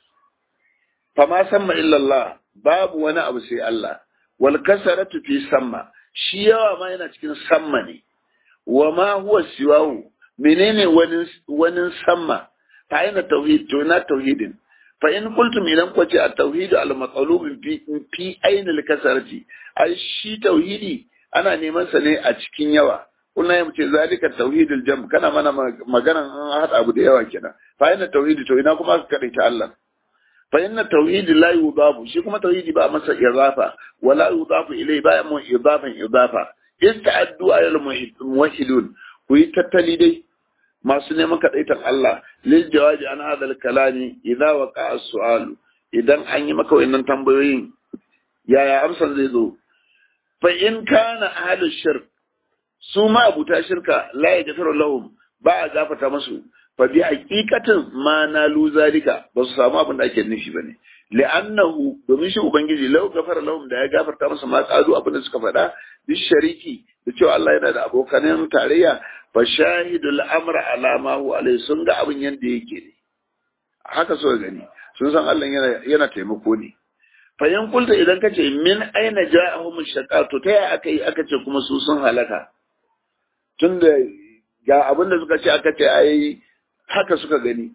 fa ma samma illa Allah babu wani abu sai Allah wal kasaratu fi samma shi yawa ma yana cikin samma ne wa ma huwa siwahu menene wani wani samma fa ina tauhid to na tauhidin fa in qultum idan ku ce at-tauhid al-maqlub fi fi ayn al-kasarati ai shi tauhidi ana neman sa ne a cikin yawa kuna ya ce zalika tauhidul jam kana mana magana an hada abu da yawa kenan fa inna tauhidi to ina kuma ka ta Allah fa inna tauhidi la yudafu shi kuma tauhidi ba masa idafa wala yudafu ilai ba mu idafan idafa ista'addu ayal muwahhidun ku yi tattali dai masu neman kadaitan Allah lil jawabi an hadal kalami idza waqa as-su'al idan an yi maka wannan tambayoyin yaya amsan zai zo fa in kana ahlus shirk su ma abuta shirka la yaghfiru lahum ba a gafata musu fa bi haqiqatin ma nalu zalika ba su samu abin da ake nufi bane li'annahu domin shi ubangiji lau gafara lahum da ya gafarta musu ma kazu abin da suka faɗa bi shariki da cewa Allah yana da abokanan tarayya fa shahidul amra ala ma huwa alai sun ga abin yanda yake ne haka so gani sun san Allah yana yana taimako ne fayin kulta idan ka ce min aina ja'ahum shaqa to ta yaya aka yi aka ce kuma su sun halaka tunda ga abin da suka ce aka ce ai haka suka gani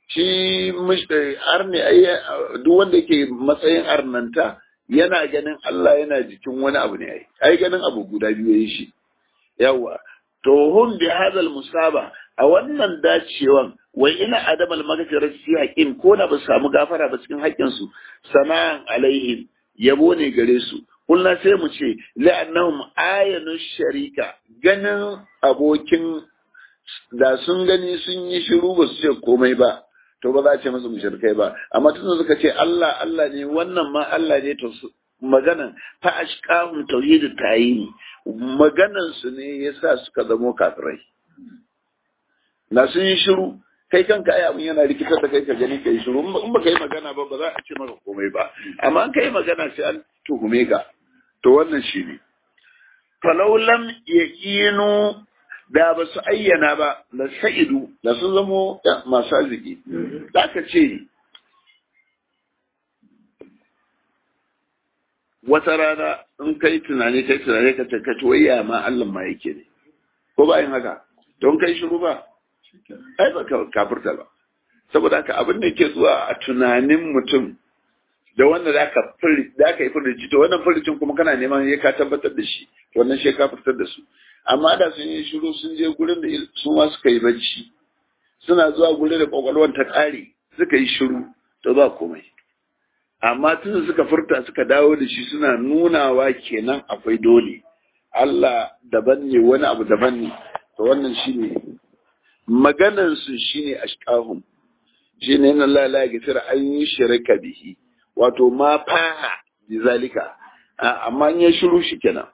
shi arne ai duk wanda yake matsayin arnanta yana ganin Allah yana jikin wani abu ne ai ai ganin abu guda biyu yayi shi yawa to hum bi hadal musaba a wannan dacewan wai ina adamal magfirar fi haƙin ko da ba su samu gafara ba cikin haƙƙinsu sana'an alaihim yabo ne gare su kullum sai mu ce la'annahum ayanu sharika ganin abokin da sun gani sun yi shiru ba su ce komai ba to ba za a ce musu mushrikai ba amma tun suka ce Allah Allah ne wannan ma Allah ne to maganan fa ashqahum tauhid tayini maganan su ne yasa suka zamo kafirai na sun yi shiru kai kanka ai abin yana rikitar da kai ka gani kai shiru in ba kai magana ba ba za a ce maka komai ba amma in kai magana sai an tuhume ka to wannan shi ne falau lam yaqinu da ba su ayyana ba da sa'idu da sun zamo masu arziki za ka ce wata rana in kai tunani kai tunani ka ce ka wayya ma Allah ma yake ne ko ba yin haka don kai shiru ba ai ba ka kafirta ba saboda haka abin da ke zuwa a tunanin mutum da wanda za ka yi furici to wannan furicin kuma kana neman ya ka tabbatar da shi wannan shi ka fitar da su amma da sun yi shiru sun je gurin da su ma suka yi bacci suna zuwa gurin da kwakwalwar ta ƙare suka yi shiru to ba komai amma tun suka furta suka dawo da shi suna nunawa kenan akwai dole Allah daban ne wani abu daban ne to wannan shine maganan su shine ashqahum shine inna Allah la yaghfir an yushraka bihi wato ma faha bizalika amma in ya shiru shi kenan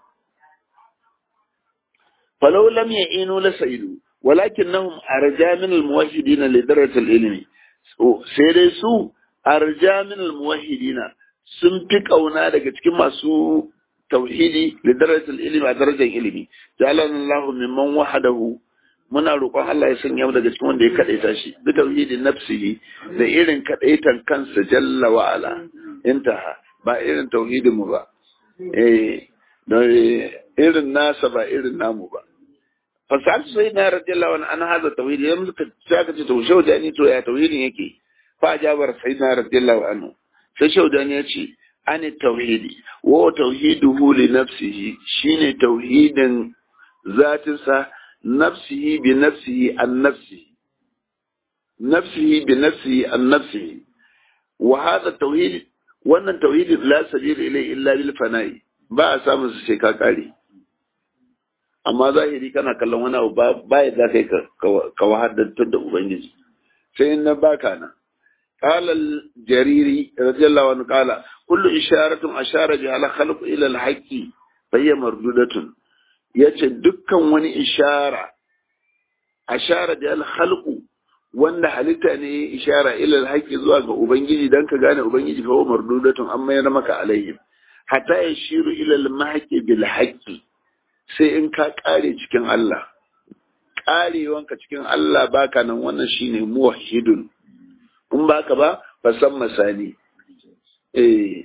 falau lam ya'inu la sa'idu walakinnahum arja min al-muwahhidin li darajati al-ilmi sai dai su arja min al-muwahhidin sun fi kauna daga cikin masu tauhidi li darajati al-ilmi a darajar ilimi jalan Allah mimman wahadahu muna roƙon Allah ya sanya mu daga cikin wanda ya kadaita shi bi tauhidin nafsihi da irin kadaitan kansa jalla wa ala intaha ba irin tauhidin mu ba eh irin nasa ba irin namu ba fasaltu sai na radiyallahu anhu an hada tauhidi ya muka saka ce to shaudani to ya tauhidin yake fa jabar sai na radiyallahu anhu sai shaudani ya ce an tauhidi wa tauhiduhu li nafsihi shine tauhidin zatinsa nafsihi bi nafsihi an nafsihi nafsihi bi nafsihi an nafsihi wa hada tauhid wannan tauhidi la sabila ilai illa bil fana'i ba a samun su sai ka kare amma zahiri kana kallon wani abu ba ya za ka ka wahaddantar da ubangiji sai in na baka nan قال الجريري رضي الله عنه قال كل إشارة أشار بها الخلق إلى الحق فهي مردودة yace dukkan wani ishara ashara da alhalku wanda halitta ne ishara ilal haqqi zuwa ga ubangiji dan ka gane ubangiji fa mardudatun amma yana maka alaihim hatta yashiru ilal mahqi bil haqqi sai in ka kare cikin Allah karewanka cikin Allah baka nan wannan shine muwahhidun in baka ba fa san masani eh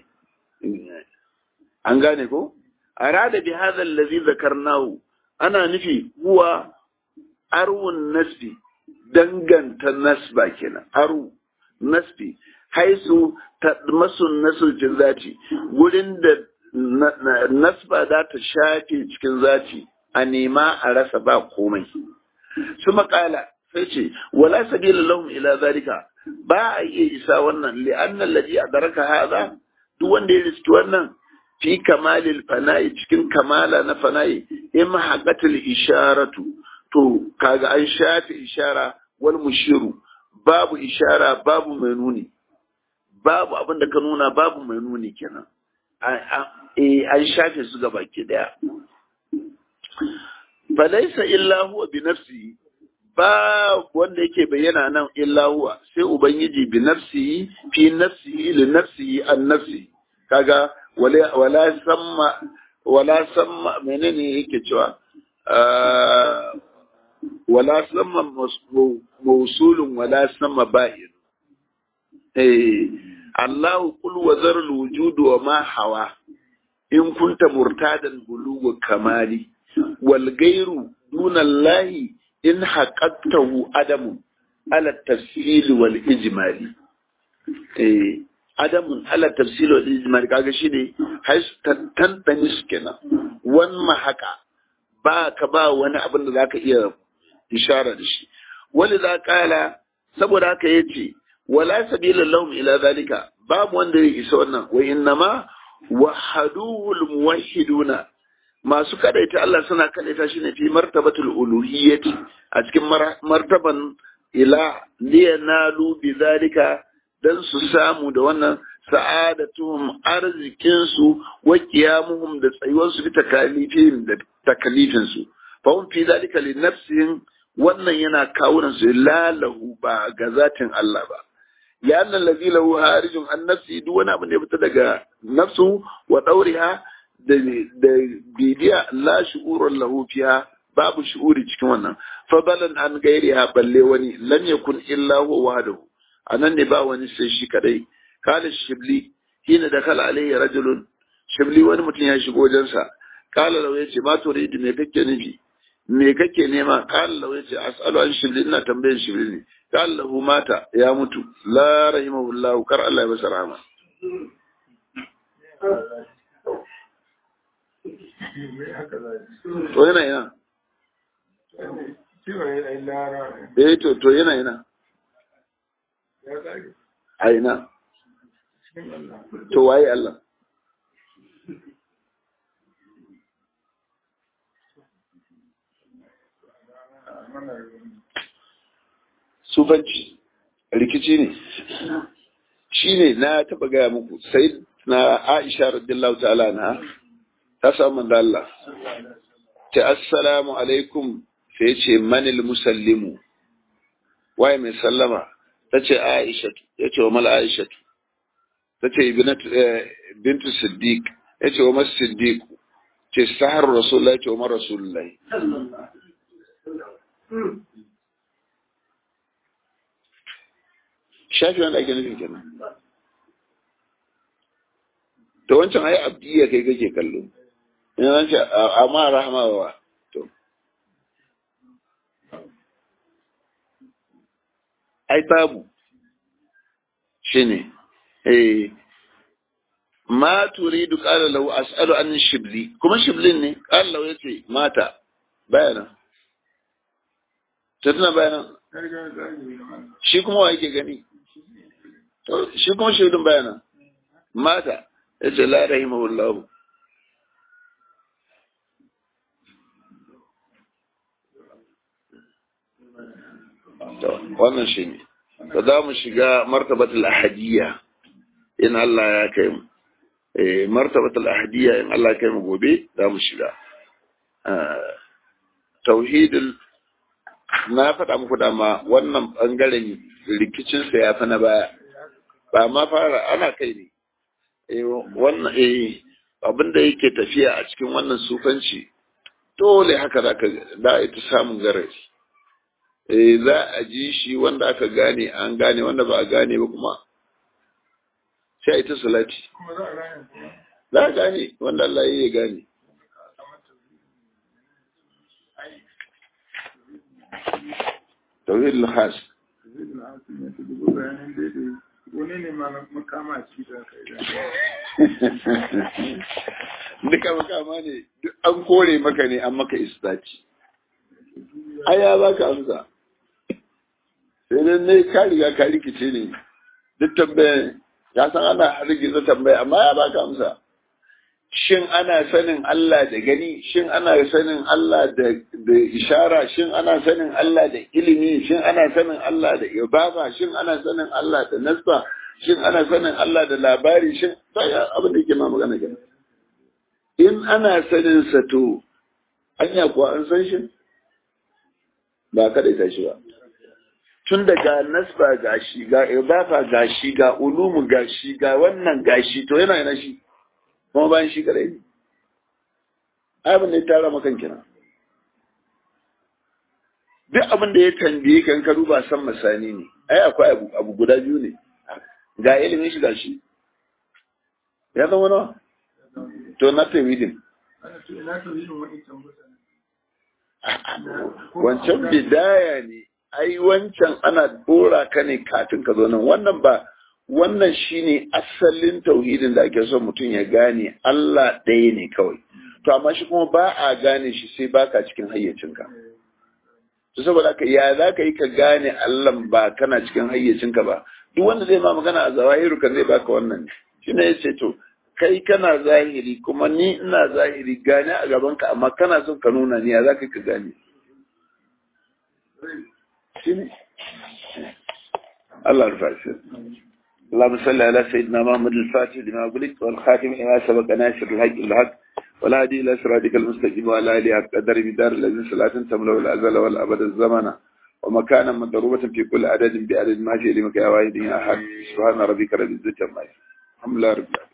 an gane ko arada bi hadha allazi zakarnahu ana nufi huwa arwun nasbi danganta nasba kenan aru nasbi haisu tadmasun nasul jin zati gurin da nasba za ta shafe cikin zati a nema a rasa ba komai su makala sai ce wala sabila lahum ila zalika ba a iya isa wannan li'anna alladhi adraka hadha duk wanda ya riski wannan fi kamalil fana'i cikin kamala na fana'i in haqqatil isharatu to kaga an shafe ishara wal mushiru babu ishara babu mai nuni babu abin da ka nuna babu mai nuni kenan an shafe su gaba ke daya falaisa illa huwa bi nafsihi ba wanda yake bayyana nan illa huwa sai ubangiji bi nafsihi fi nafsihi li nafsihi an nafsi kaga wala wala samma wala samma menene yake cewa wala samma mawsulun wala samma ba'in eh Allahu qul wa zarul wujud wa ma hawa in kunta murtadan bulugu kamali wal gairu duna Allahi in haƙaƙtahu adamu ala tafsil wal ijmali eh adamun ala tafsil wal ijmali kaga shine hais tantani kenan wan mahaka ba ka ba wani abin da zaka iya ishara da shi wali za kala saboda haka yace wala sabila lahum ila zalika babu wanda ya isa wannan wa innama wahaduhul muwahhiduna masu kadaita Allah suna kadaita shi ne fi martabatul uluhiyyati a cikin martaban ila liyanalu bi zalika dan su samu da wannan sa'adatuhum arzikin su wa qiyamuhum da tsayuwar su bi takalifin da takalifin su fa hum fi zalika li nafsihim wannan yana kawunan su lalahu ba ga zatin Allah ba ya annal ladhi lahu harijun an nafsi duk wani abu da ya fita daga nafsu wa dauriha da da bibiya la shu'urun lahu fiha babu shu'uri cikin wannan fadalan an gairiha balle wani lam yakun illa huwa wahdahu anan ne ba wani sai shi kadai kala shibli hina da kala alayhi rajulun shibli wani mutum ya shigo wajensa kala lau yace ma turidu me kake nufi me kake nema kala lau yace as'alu an shibli ina tambayan shibli ne kala lahu mata ya mutu la rahimahullahu kar Allah ya masa rahama to yana yana eh to to yana yana a ina to waye Allah sufanci rikici ne shi ne na taɓa gaya muku sai na aisha radiyallahu ta'ala na ta samu da Allah ta assalamu alaikum sai ce manil musallimu waye mai sallama ta ce aisha ya ce wa mal aisha ta ce bintu siddiq ya ce wa mas siddiq ce sahar rasulullahi ce wa mar rasulullahi shafi wanda ake nufin kenan to wancan ai abdiya kai kake kallo ina ce amma rahama wa to ai babu shine eh ma turidu qala lahu as'alu an shibli kuma shiblin ne qala lahu yace mata bayana tana bayana shi kuma wa yake gani to shi kuma shiblin bayana mata yace la rahimahullahu to wannan shi ne to za mu shiga martabatul ahadiyya in Allah ya kai mu eh martabatul ahadiyya in Allah ya kai mu gobe za mu shiga tauhidul na faɗa muku dama wannan bangaren rikicinsa ya fi na baya ba ma fara ana kai ne eh wannan eh abinda yake tafiya a cikin wannan sufanci dole haka za ka da ita samun garari eh za a ji shi wanda aka gane an gane wanda ba a gane ba kuma sai a ita salati za a gane wanda Allah ya gane tauhid al-khas wani ne makama ci da kai duka makama ne duk an kore maka ne an maka istaci aya za ka amsa sai dai ne ka riga ka rikice ne duk tambayan ya san ana rigiza tambaya amma ya baka amsa shin ana sanin Allah da gani shin ana sanin Allah da da ishara shin ana sanin Allah da ilimi shin ana sanin Allah da ibaba shin ana sanin Allah da nasba shin ana sanin Allah da labari shin sai abin da yake ma magana kenan in ana sanin sa to anya kuwa an san shi ba kada ta shi ba tun daga nasba gashi ga idafa gashi ga ulumu gashi ga wannan gashi to yana yana shi kuma bayan shi kadai ne abin da ya tara makan kina duk abin da ya tambaye kan ka duba san masani ne ai akwai abu, abu guda biyu ne ga ilimin shi gashi ya zama nawa to na tawhidin wancan bidaya ne ai wancan ana dora ka ne katin ka zo nan wannan ba wannan shine asalin tauhidin da ake son mutum ya gane Allah ɗaya ne kawai to amma shi kuma ba a gane shi sai baka cikin hayyacinka to saboda haka ya za ka yi ka gane Allah ba kana cikin hayyacinka ba duk wanda zai ma magana a zawahiru kan zai baka wannan shi ne ya ce to kai kana zahiri kuma ni ina zahiri gane a gabanka amma kana son ka nuna ni ya za ka ka gane shi ne Allah rufa shi اللهم صل على سيدنا محمد الفاتح لما قلت والخاتم لما سبق ناصر الحق الحق ولا هدي إلى صراطك المستقيم ولا آله قدر بدار الذين صلاة تملأ الأزل والأبد الزمن ومكانا مضروبة في كل عدد بعدد ما في لمك يا واحد يا أحد سبحان ربك رب العزة عما يصفون الحمد لله رب العالمين